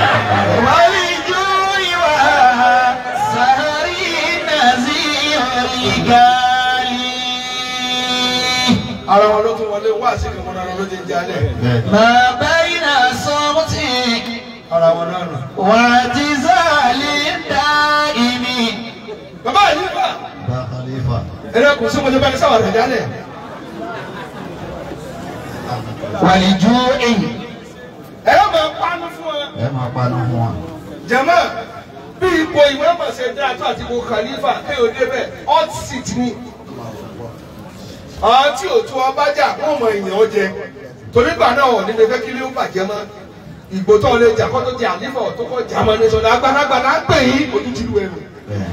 والجوع والسهر نزيع الرجال ara wọn ló tún wọlé wá sí ìkànnì ara ló ti ń jalè bẹ́ẹ̀ ما بين صمت ara wọn náà nù. واعتزال دائم bàbá yìí fà bá khalifa. ẹ̀rọ kò sí mọ̀lẹ́bá ní sáwà rẹ̀ jalè. والجوع ẹ̀rọ máa panu fún wa. ẹ máa panu fún wa. jama bí ipò ìwé ọmọọ̀sẹ̀ dá tó àti ipò khalifa kéèyàn débẹ̀ hot seat ni. àwọn tí òtún ọba jà wọ́n mọ èèyàn ó jẹ torí gbà náà wọ̀ níbi fẹ́ kí ló bàjẹ́ mọ́ ìgbò tó lè jà kó tó jẹ àlífà tó kọ́ jà mọ́ ní sọ̀dọ̀ agbáragbà náà pè yín ojú ti lu ẹnu. bẹ́ẹ̀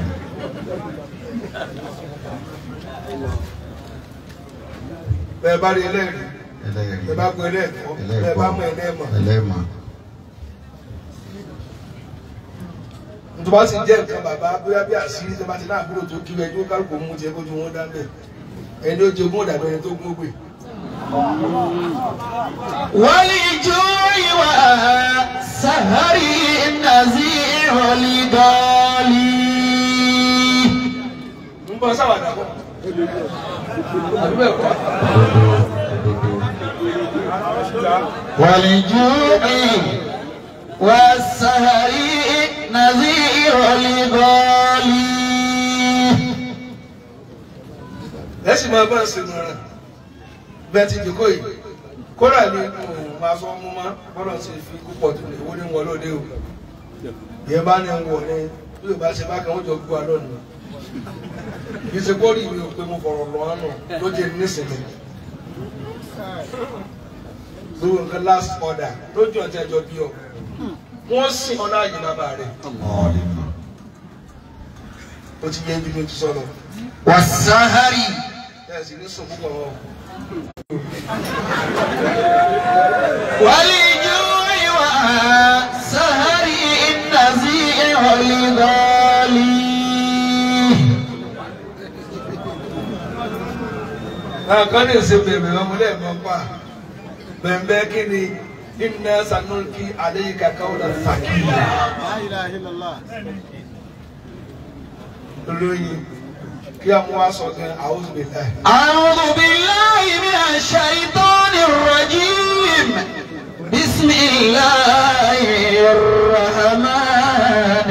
bẹ́ẹ̀ bá rí ẹlẹ́rìí ẹlẹ́rìí. bẹ́ẹ̀ bá gbọ́ ẹlẹ́ẹ̀kọ́ bẹ́ẹ̀ bá mọ ẹlẹ́ẹ̀mọ́ ẹlẹ́mọ̀. tó bá sì jẹ́ nǹkan bàbá bóyá bí àṣírí tó bá ti náà kúrò tó kí ẹjọ́ kálukú mú jẹ kójú wọn dá bẹ́ẹ̀ ẹni ó jogún ọ̀dàbẹ̀ ẹni tó gún ó gbé. والجوع والسهر نزيع الرجال ń bọ́ sáwàdà bọ̀. àbí bẹ́ẹ̀ kọ́. òdodo. والجوع والسهر نزيع الرجال ẹ sì máa bá ń sinmi rẹ bẹ́ẹ̀ ti dìkọ́ yìí kódà ní òun máa sọ mú má bọ́dọ̀ ti fi púpọ̀ tó lè wó ní wọn lóde o ìyẹn bá ní wọ̀ ní bí o bá ṣe bá kan ó jọ gbọ́ alọ́ nù kì í ṣe kórì mi ò pé mo fọ̀rọ̀ lọ́ ọ́nà ló jẹ́ nísìnyí lórí nǹkan last order lójú ọ̀tí ẹjọ́ bí ọ wọ́n sìn ọ́ láàyè bàbá rẹ̀ ó ti yẹ ibi mi ti sọ̀rọ̀ والسهر ẹ̀ sì ní sùn púpọ̀ wọn. والجوع والسهر نزيع الرجال kan ní ìsìn bèbè ọmọdé ẹ̀mọ́ pa bẹ̀m̀bẹ́ kí ni iná sanúkì àdéhìká káwọn fàkìlà La ilaha illallah. olóyin kí a mú aṣọ gan àwọn òbílẹ̀. أعوذ بالله من الشيطان الرجيم بسم الله الرحمن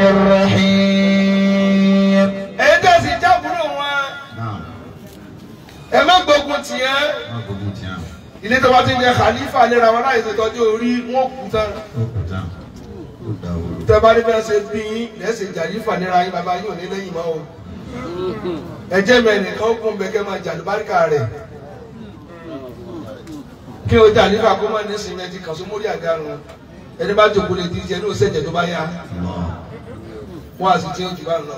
الرحيم èyí tẹ̀sí jábúrò wọn náà ẹ má gbógun tiẹ̀ má gbogbo tí a. ilé tó bá ti ń jẹ khalifa lera wọn láì ṣètọ́jú orí wọn kú tán ó kù tán. ó dà wúlò. tẹ bá ní bẹ́ẹ̀ ṣe bí yín lẹ́sìn jàlífà nira yín bàbá yín ò ní lẹ́yìn mọ́ o ẹjẹ́ mi ẹnìkan ó kún bẹ́ẹ̀ kẹ́ máa jà lùbáríkà rẹ̀ kí o jàlífà kó má ní sìmẹ́ntì kan só mórí àgárun ẹni bá jòkó lè di jẹ ní òṣèjẹ tó bá yá wọn àti tí ó jù bá ń lọ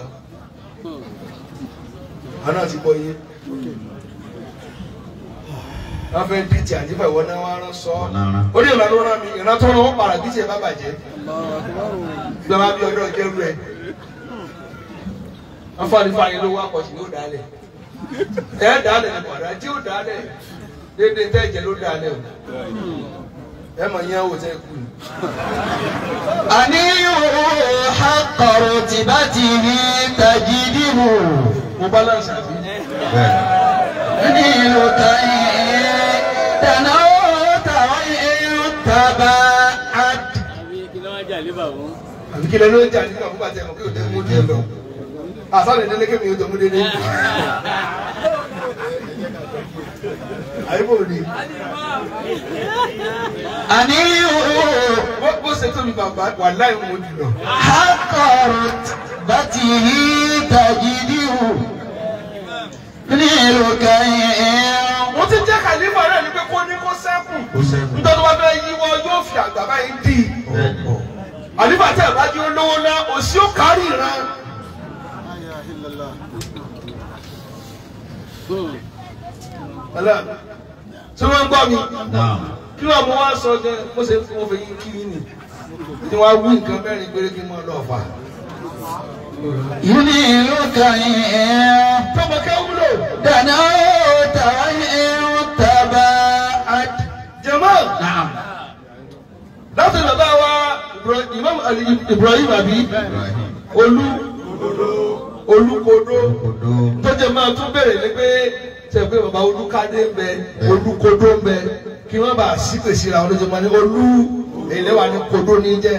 àná ti bọ iye wọn fẹẹ bí ti àdìfà ìwọ náà wọn rán sọ Ọ̀nà ó ní ìlànà wọn rán mi ìran tó rán wọn para bí tiẹ̀ bá bàjẹ́ gbẹmọ bí ọdọ jẹrú ẹ wọn fọ àdìfà yẹn ló wá pọ̀ sí ní ó dálẹ̀ ẹ dálẹ̀ ní padà tí ó dálẹ̀ déédéé tẹ́ ẹ̀jẹ̀ ló dálẹ̀ o ẹ mọ̀ yẹn wò tẹ́ kú ni. أنيع حق رتبته تجده mo balance àbí. bẹ́ẹ̀ نيل كي تنوت وإن تبعت àbí kí lẹ ló ń jà nígbà fún bàtẹ mọ kí o tẹ mú dé lọ àsálẹ nílé kémi o tẹ mú dédé àyíbò ni أنيع bó bó ṣe tóbi bàbá wà láì mú jùlọ حق رتبته تجده نيل كي mo ti jẹ́ kàlífà náà ní pé kó ní kó sẹ́kù ó sẹ́kù. nítorí wọ́n fẹ́ yíwọ́ yóò fi àgbà báyìí dì í bẹ́ẹ̀ ni. àlífà tẹ̀ bá jí olówó ná òsì ó kárí ìran La ilaha illallah. ọ̀la tí wọ́n ń gbọ́ mi náà kí wọ́n mú wá sọ jẹ́ mo ṣe mo fẹ́ yín kí yín ni tí wọ́n á wí nǹkan mẹ́rin péré kí n máa lọ fà. ينيل كي tọmọ kẹ́ wúlò دنوت وإن تبعت نعم láti bàbá wa Ibra- Imam Ali Ibrahim àbí Ibrahim. olú olúkodó Odo. tó jẹ máa tún bèrè ní pé ṣe pé bàbá olúkadé ń bẹ olúkodó ń bẹ kí wọn bá sí pèsè ra olóṣèlú máa ní olú èlé wa ní kodó ní jẹ.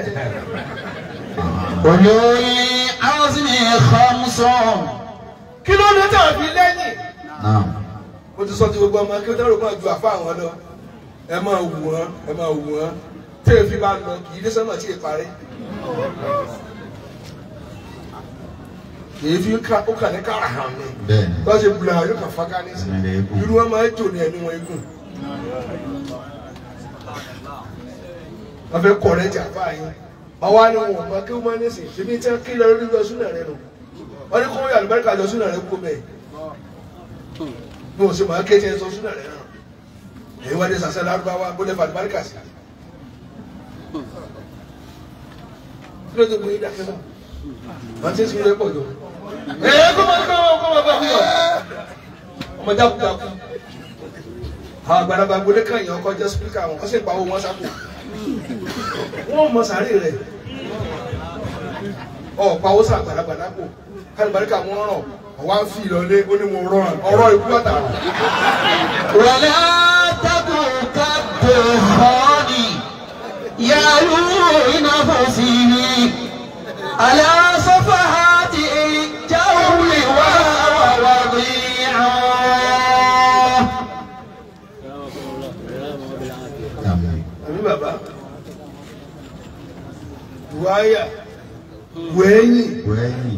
أولو العزم خمس kí ló dé tàn fi lẹ́yìn. Naam. mo ti sọ ti gbogbo ọmọ kí ó tẹ́lẹ̀ máa ju àfa àwọn lọ ẹ máa wù wọ́n ẹ máa wù wọ́n tẹ́lẹ̀ fi máa lọ kì í dé sọ́nà tí ì parí. kì í fi ká ó kà ní kára hàn ní. Bẹ́ẹ̀ni. bá ṣe bula yóò kà fáká ní sí. Ẹni rẹ̀ kú. irú wọn máa ń jò ní ẹni wọn egun. wọ́n fẹ́ kọ̀ rẹ̀ jà fáà yín. àwa ni wọn mọ kí wọ́n máa ní sìn ṣèbí tí wọ́n kí lọ lórí lọ súnà rẹ nù. wọ́n ní kó wọ́n yà lùbáríkà lọ súnà rẹ kó bẹ́ẹ̀. bí wọ́n ṣe máa ké tiẹ̀ sọ súnà rẹ náà. èyí wọ́n dé sàṣẹ lárúbáwá bó lè fa lùbáríkà sí. kí ló dé mú yín dákẹ́ náà? wọ́n ti ń sinmi lẹ́pọ̀ jọ. ẹ̀ẹ́ kó máa kó máa kó máa bá fún wa ọmọ jákujáku àwọn àgbàlagbà gbọdẹ kan yàn kọjá spíkà wọn wọn sì pa owó wọn sápò wọn mọ sàárè rẹ ọ pa owó sàn àgbàlagbà lápò kálíbaríkà wọn ràn ọwọ́ à ń fi ìlọlé ó ní mo rọrùn ọ̀rọ̀ ikú àtàwọn. ولا تكن كالدخان يعلو نفسه على صفحات الجو وهو وضيع Àmín. àbí bàbá wáyà wẹ́yìn Wẹ́yìn.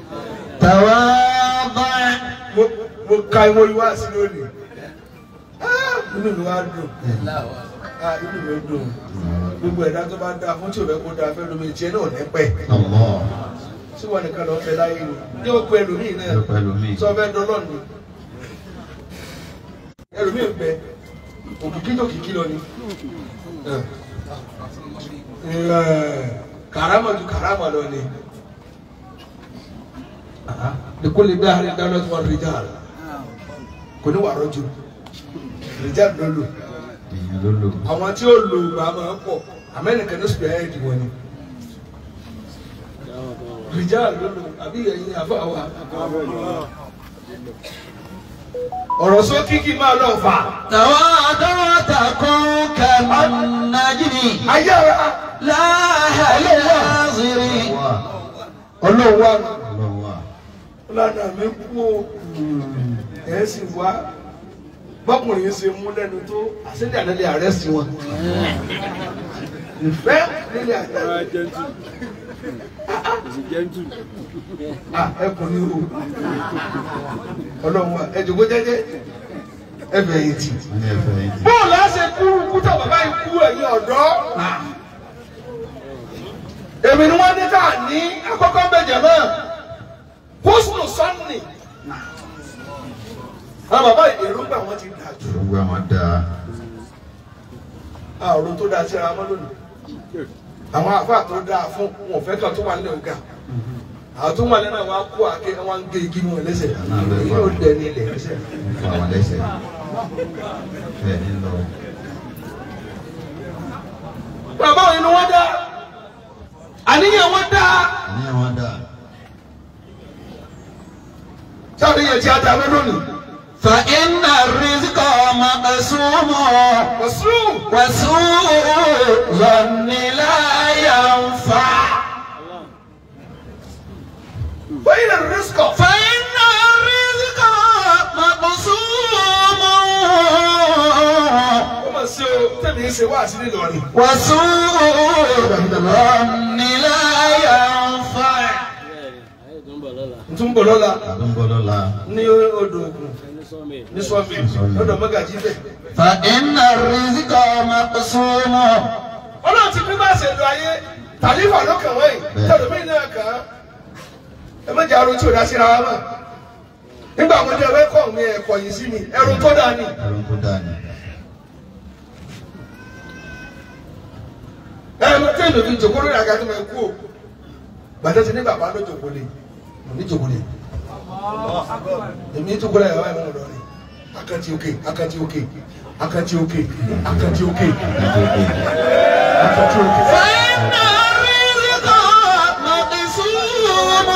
تواضع mo mo ka ìwọ ìwá sí lónìí Ah, inú mi wá dùn Ah, inú mi dùn gbogbo ẹ̀dá tó bá dáa fún tí ò fẹ́ kó dáa fẹ́ lómi tiẹ̀ náà ní pẹ́. Allah. tí wọn nìkan lọ fẹ́ láyé ni ní o pe ẹlòmíì náà Ẹ pẹ̀lú mi. sọ fẹ́ dọlọ ni ẹlòmíì ń bẹ òkìkí tó kìkí lọ ni karama ju karama lọ ni lèkólè bí ahàlẹ dáná tó wà rìjà kò ní wà rọjò rìjà ló lò Èèyàn ló lò. àwọn tí ó lò gbà máa ń pọ̀ amẹ́nìkan ní sùpẹ̀ ẹ̀ẹ́dì wọn ni rìjà ló lò àbí ẹ̀yin àfa wa ọ̀rọ̀ sókí kí n máa lọ fà تواضع تكن كالنجم ayára لا يناظر Wà. ọlọ́run wa Ọlọ́run wà. lánàá mi kú o ẹ̀ sì wá bọ́kùnrin yìí ṣe mú lẹ́nu tó àṣẹ́jà nílé àrẹ́sì wọn ìfẹ́ nílé àrẹ́sì ah ẹkùn ni o ọlọ́run wa ẹ jòkó jẹ́jẹ́ ẹ bẹ̀yìn tì. Wọ́n ní ẹ̀fẹ̀ yìí. bóòlù á ṣe kú kúta bàbá yìí kú ẹ̀yìn ọ̀dọ́. èmi ni wọ́n ní ká ní àkọ́kọ́ bẹ̀jẹ̀ náà kóṣùnù sọ́ọ̀nì. àwọn bàbá èròǹgbà wọn ti dà jù. Gbogbo àwọn dáa. àrùn tó dáa síra wọn lónìí. àwọn àfáà tó dáa fún wọn fẹ́ kàn tó wà nílẹ̀ ọ̀gá. àwọn tó wà nílẹ̀ wọn á kó àké wọn á gé igi wọn lẹ́sẹ̀. èyí yóò dẹ̀ ní ilẹ̀ lẹ́sẹ̀. Wọ́n fún àwọn lẹ́sẹ̀. Bẹ́ẹ̀ ni lọ. bàbá òyìn ni wọ́n dá àníyàn wọn dá Àníyàn wọn dáa. sáàníyàn tí a dá lọ lónìí. فإن الرزق مقسوم wàsíù وسوء ظن لا ينفع bẹ́ẹ̀ ni rìsíkọ̀. فإن الرزق مقسوم ó mà ṣe o tẹ̀mí ń ṣe wá sí nílọrin. وسوء ظن لا ينفع n tún bọ̀ lọ́la Àdó ń bọ̀ lọ́la. ní odò ògùn ní sọ́mi lọ́dọ̀ mọ́gàjí bẹ̀. فإن الرزق مقسوم ọlọ́run ti pín bá ṣe lo ayé tàlífà lọ́kàn wọ̀nyí tẹ̀lómi náà kàn án. ẹ má jẹ́ arun tí ò dá síra wa mọ̀. nígbà mo jẹ́ ẹ̀kọ́ mi ẹ̀kọ́ yìí sí mi ẹ̀rù tó dáa ni. Ẹ̀rọ tó dáa ni. ẹ mo tẹ́ ìlú fi jòkó lórí àga tó máa kú o. gbàtẹ́ ti ní bàbá ló jòkó lé mo ní jòkó lé. èmi jòkó lé ẹ̀rọ ẹ̀mọ́ lọ́rin akantí òkè akantí òkè akantí òkè akantí òkè akantí òkè. فإن الرزق مقسوم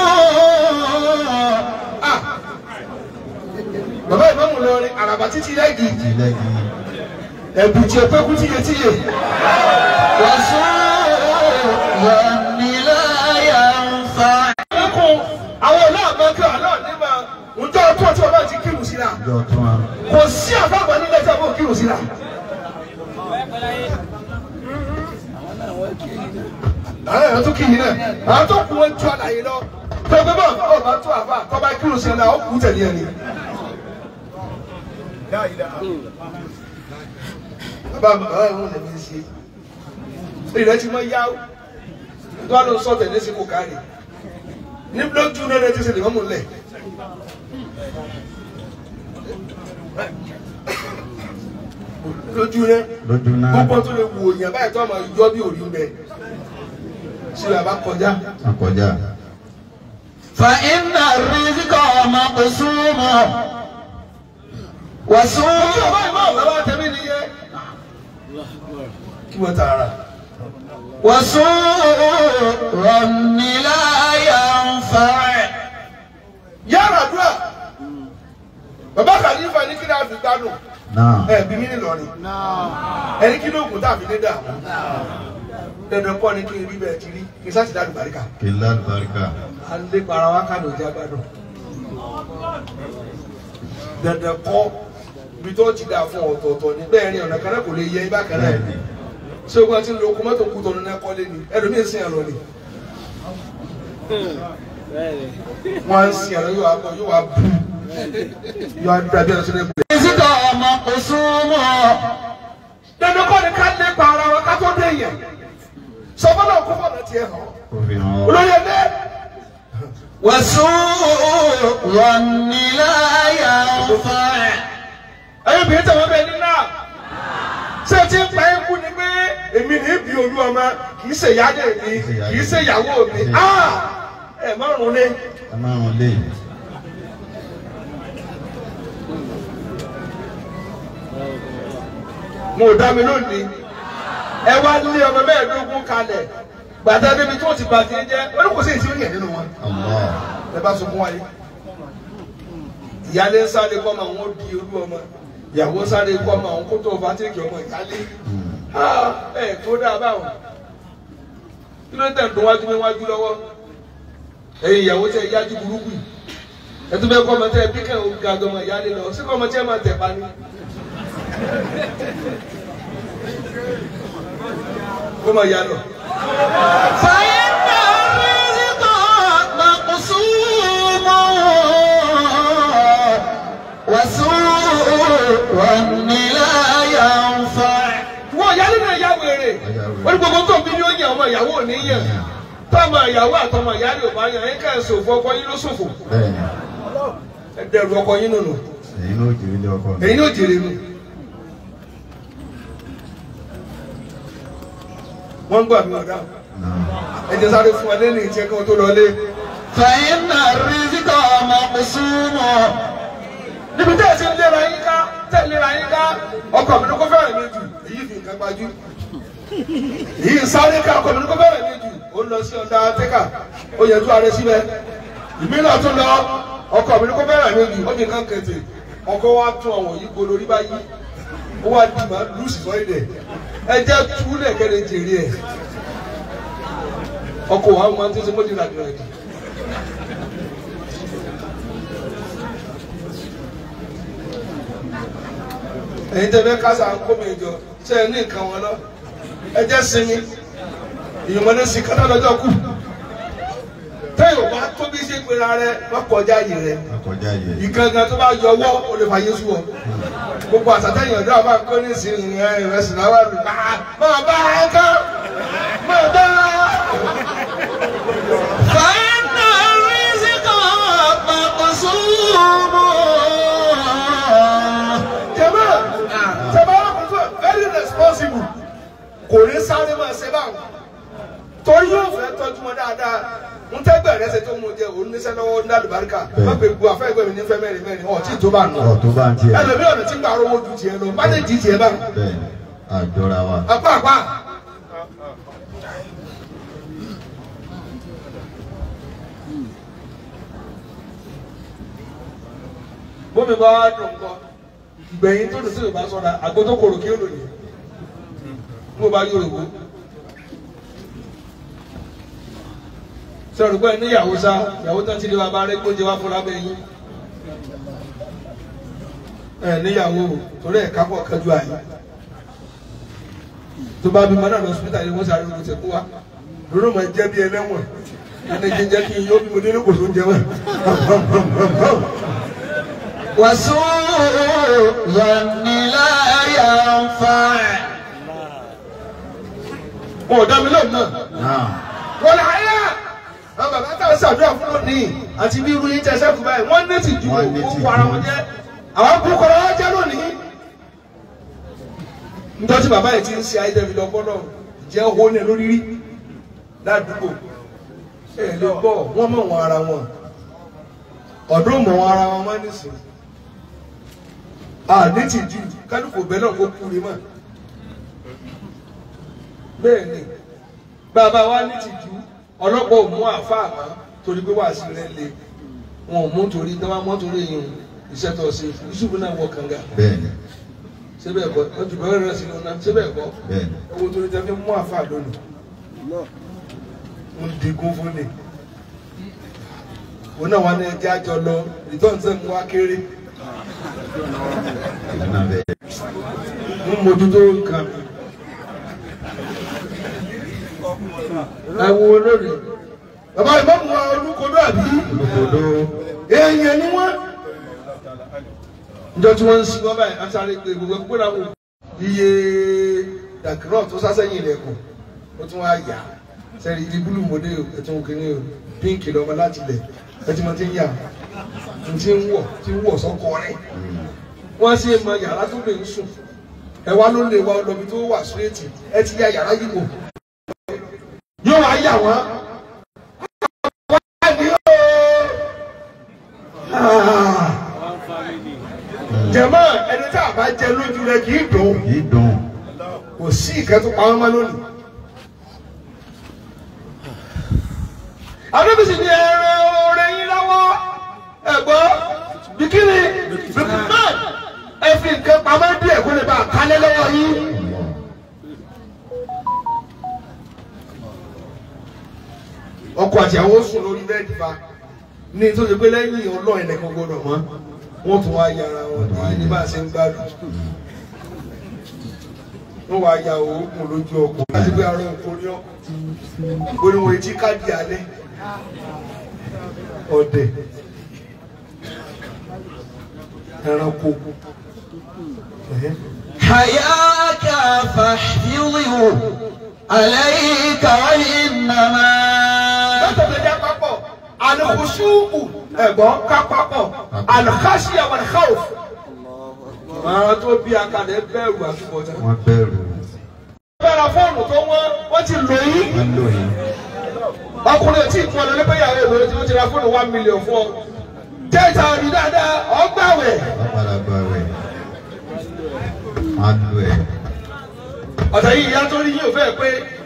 Ah! bàbá ìmáàmù lọrin àràbà títí lẹ́gì Ìlẹ́gì. ẹ̀bùn tí ẹ̀pẹ́ kú tíye tíye. وسوء ظن لا ينفع ẹkùn àwọn ọlọ́ọ̀mọ kí ọlọ́ọ̀nímọ̀ ǹjọ́ ọtún ọtún ọlọ́ọ̀ ti kírun sí la Ìjọ tún wa. kò sí àfàgbà nílẹ̀ tí a bò kírun sí la. àwọn èèyàn tún kí yìí náà àwọn tó kú wọn tú àlàyé lọ pẹpẹ bá ọba tó àfà tọba kírun sí la ó kú tẹ̀lé ẹni. bàbá mi bàbá mi ò lè fi ṣe ìrẹ́ ti mọ yá tó a lọ sọ tẹ̀lé sí kò kárì ní lójú náà lè ti ṣe lè mọ́ mú lẹ̀. lójú rẹ Lójú náà. gbogbo tó lè wò yàn báyìí tó ọmọ yọ bí òrí ń bẹ ṣé àbá kọjá. Akọjá. فإن الرزق مقسوم ojú وسوء ọba ìmọ̀ bàbá tẹ̀mí nìyẹn kí wọ́n tààrà. وسوء ظن لا ينفع yàrá dúrà bàbá kàlífà ní kí ni a fi gbádùn Náà. ẹ bí mi ní lọrin Náà. ẹni kí ló kù tàbí ní dààmú dandan kọ́ ni kí n rí bẹ́ẹ̀ ti rí kí n sáà ti dá àlùbáríkà. Kìlá àlùbáríkà. a lè para wa ká ló jẹ́ gbádùn. dandan kọ́ ibi tó ti dà fún ọ̀tọ̀ọ̀tọ̀ ní bẹ́ẹ̀ ni ọ̀nà kan náà kò lè yẹ ibà kan náà Bẹ́ẹ̀ni. ṣé o gbọ́dọ̀ ti lo okun mọ́tò kú tọ́nu náà kọ́lé ni ẹlòmíín sin àlọ́ ni. wọ́n á ń sin àlọ́ yóò wá bọ̀ yóò wá bù yóò wá dúró abẹ́ ọ̀sẹ̀ lẹ́kùn. الرزق مقسوم dandan kọ́ ni ká lè pa ara wa ká tó dé yẹn sọfọ́nà kó fọ́nà tiẹ̀ hàn Ó fi hàn ọ́. olóyè lé وسوء ظن لا ينفع ẹ̀yin bìí tẹ̀wọ́ bẹ́ẹ̀ ní náà ṣé tí ń pa ẹ́ kú ni pé èmi ní bí olú ọmọ kì í ṣe ìyáálé mi kì í ṣe ìyàwó mi Ah! ẹ márùn lé Ẹ máa rún lé. mo ò dá mi lónìí ẹ wá lé ọmọ mẹ́ẹ̀ẹ́dógún kalẹ̀ gbàtà débi tó ti bàtì jẹ́ ó ní kò sí èsì orí ẹ̀ nínú wọn Allah. ẹ bá sunkún wáyé ìyáálé ń sáré kọ́ ọmọ àwọn ó di olú ọmọ ìyàwó sáré kọ́ ọmọ àwọn kó tó fàtíkì ọmọ ìyáálé. Hmm. Ah, ẹ tó dáa báwọn kí ló ń tẹ̀ tó wájú mi wájú lọ́wọ́ ẹ̀yin ìyàwó tẹ yájú burúkú yìí ẹ tún bẹ́ẹ̀ kọ́ ọmọ tẹ bí kẹ́ ò ga ọmọ ìyáálé lọ sí kọ́ ọmọ tí ẹ máa tẹ̀ pa ni. kó máa yá lọ. فإن الرزق مقسوم وسوء ظن لا ينفع wọ́n ìyáálé náà yá wèrè wọ́n ní gbogbo tó ń bí ní ó yàn ọmọ ìyàwó ò ní yàn tọ́mọ ìyàwó àtọmọ ìyáálé ò bá yàn ẹ̀ ká ẹ̀ sòfò ọkọ yín ló sòfò Bẹ́ẹ̀ni. ẹ dẹrù ọkọ yín nùnù Èyí ló jèrè ilé ọkọ mi. èyí ní òjèrè nù. wọ́n ń gbà mí ọ̀dà Náà. ẹ jẹ́ sáré fún wa lẹ́nu ìtì ẹ̀kan tó lọlé. فإن الرزق مقسوم níbi tẹ́ ẹ ti ń léra yín ká tẹ́ ẹ léra yín ká ọkọ mi ní kó fẹ́ràn mi jù èyí fi nǹkan gbajú. èyí ń sáré ká ọkọ mi ní kó fẹ́ràn mi jù ó lọ sí ọ̀dà tẹ́kà ó yẹ tú ààrẹ síbẹ̀. ìmílẹ̀ tún lọ ọkọ mi ní kó fẹ́ràn mi jù ó ní nǹkan kẹtẹ ọkọ wa tún àwọn yìí gbolo rí báyìí ó wá di màá lùsì sọ ilẹ̀ ẹ jẹ́ túlẹ̀ kẹ́lẹ́ jèrè ẹ̀ ọkọ wa máa ń tẹ́sí mọ́tì ràdìrà ẹ̀dì. ẹ̀yin tẹ́ fẹ́ kásá kó mi jọ ṣe é ní nǹkan wọn lọ ẹ jẹ́ sinmi ìyọ̀mọdé sì kátà lọ́jọ́ kù tẹ́yọ̀ bá tó bí ṣe pera rẹ má kọjá yìí rẹ Akọjá yẹ. ìgangan tó bá yọ ọwọ́ o lè fà yéṣu ọ gbogbo àtàtẹ̀yìn ọ̀dọ́ àbá kó ní ìsìn ìrìn ìrẹsì náà wà lùbá máa bá ẹ ká máa bá فإن الرزق مقسوم jẹmọ jẹmọ alákòóso very responsible kò ní sáré máa ṣe báwọn torí yóò fẹ́ tọ́jú wọn dáadáa n tẹ́gbẹ̀ rẹ ṣe tó mú jẹ òun níṣẹ́ lọ́wọ́ ní àlùbáríkà Bẹ́ẹ̀. má pé gbogbo afẹ́gbẹ́ mi nífẹ̀ẹ́ mẹ́rin mẹ́rin ọ̀ tí tó bá nù. ọ̀ tó bá ń tiẹ̀ ẹlòmí ọ̀nà tí ń gbà rówó ju tiẹ̀ lọ má lè di tiẹ̀ bá. bẹ́ẹ̀ àjọra wa apá apá. bómi bá wá dùn kọ gbẹ̀yìn tó dùn sí ìbá sọ́ra àgbo tó korò kí ó lò ní. mo bá yóò wò. sọ̀rọ̀ pé níyàwó sá ìyàwó tán ti lé wa bá rẹ́ gbóúnjẹ wá fúnra bẹ́yìn. ẹ níyàwó torí ẹ̀ kápọ̀ kájú àyè tó bá bímọ náà lọ hospital ni wọ́n sáré ojú tẹ̀ kú wa lórí ma jẹ́ bí ẹlẹ́wọ̀n ẹni jẹjẹ kí n yóò bí mo délé kò tó ń jẹ wọn. وسوء ظن لا ينفع wọn ò dá mi lóhùn náà náà wọn là áyà àwọn bàbá tá a ṣàdúrà fún lónìí àti bí irú yín tẹ sẹ́kù báyìí wọ́n ní ti ju Wọ́n ní òkú tìjú. ara wọn jẹ́ àwọn kú kọ́ra wọn jẹ́ lónìí. nítorí tí bàbá yìí ti ń ṣe ayédèmí lọ gbọ́dọ̀ jẹ́ owó ní lórí rí ládùúgbò ẹ lè gbọ́ wọ́n mọ̀ wọn ara wọn ọ̀dọ́ mọ̀ wọn ara wọn máa ń nìsín àní ti ju kálukú bẹ́ẹ̀ náà kó kú rí mọ́ bẹ́ẹ̀ ni bàbá wa ní ti ju ọlọ́pàá ò mú àáfàá mọ́ torí pé wàásù rẹ̀ le wọn ò mú torí tí wọ́n mọ́ torí yìí iṣẹ́ tó ṣe Yusuf náà wọ kànga bẹ́ẹ̀ ni síbẹ̀ kọ́ ojú bẹ́ẹ̀ rẹ̀ sí lọ́nà síbẹ̀ kọ́ bẹ́ẹ̀ ni owó torí tẹ́ fi mú àáfàá lónìí ń digun fún ni òun náà wà ní ẹjẹ́ àjọ lọ return sẹ́mu wá kéré ìlú náà bẹ́ẹ̀ ń mójútó nǹkan mi. ẹ wo olórí bàbá ìmọ̀mù wa olúkodó àbí olùkòdó èèyàn ni wọ́n. njọ tí wọ́n ń sin wọ́n báyìí asáré pé gbogbo ẹgbẹ́ náà wò iye dàkírọ̀ tó sásẹ́yìn ilẹ̀kùn ó tún wá yà sẹ́rí ibi búlù mọ́dé o ẹ̀tún òkèèrè o pínkì lọ́mọ láti lẹ̀ ẹtí mo ti ń yà n ti ń wọ̀ ti ń wọ̀ sọ́kọ rẹ̀ wọ́n sì mọ yàrá tó lè ń sùn ẹ wá ló lè wá ọlọ́bi tó wà súrẹ́tì ẹ ti ya yàrá yìí wò yóò wá yà wọ́n. wá ní o. Ah jẹmọ ẹni tí a bá jẹ lójú rẹ kì í dùn yìí dùn kò sí ìkẹtù pa ọmọ lónìí. adébísì ni ẹrẹ oore yín lọ́wọ́ ẹ̀gbọ́n bikini bikman ẹ fi nǹkan pamọ́ díẹ̀ kó lè bá a kálẹ̀ lọ́wọ́ yín. ọkọ àti àwọn sùn lórí bẹ́ẹ̀dì fa ní tó ṣe pé lẹ́yìn ọlọ́ọ̀ ẹnìkan gbọ́dọ̀ mọ́ wọ́n tún wá yára wọn ní ní bá a ṣe ń gbádùn wọ́n wá ya òògùn lójú ọkọ̀ láti pé ara òkú ní ọ oníwọ̀n etí káàdì alẹ́ ọ̀dẹ̀ ẹranko ẹ̀hẹ́. حياك فاحفظه عليك وإنما látọ̀dọ̀ dá papọ̀ alùpùsùkù ẹ̀gbọ́n ká papọ̀ alùkásíyà wal khawf. àwọn tó bí akalẹ̀ bẹ̀rù àtúbọ̀tán. wọ́n bẹ̀rù bẹ́ẹ̀rẹ̀ fóònù tó wọ́n wọ́n ti lò yí. wọ́n lò yìí ọkùnrin tí ìfún ọ̀nà nípa ìyàwó ìwé tí wọ́n ti ra fóònù one million fún ọ. jẹ́ ìta òdì dáadáa ọgbàwẹ̀. wọ́n padà gba rẹ̀ wọ́n á lò ẹ̀ ọ̀tẹ̀ yìí ìyá tó rí yín ò fẹ́ pé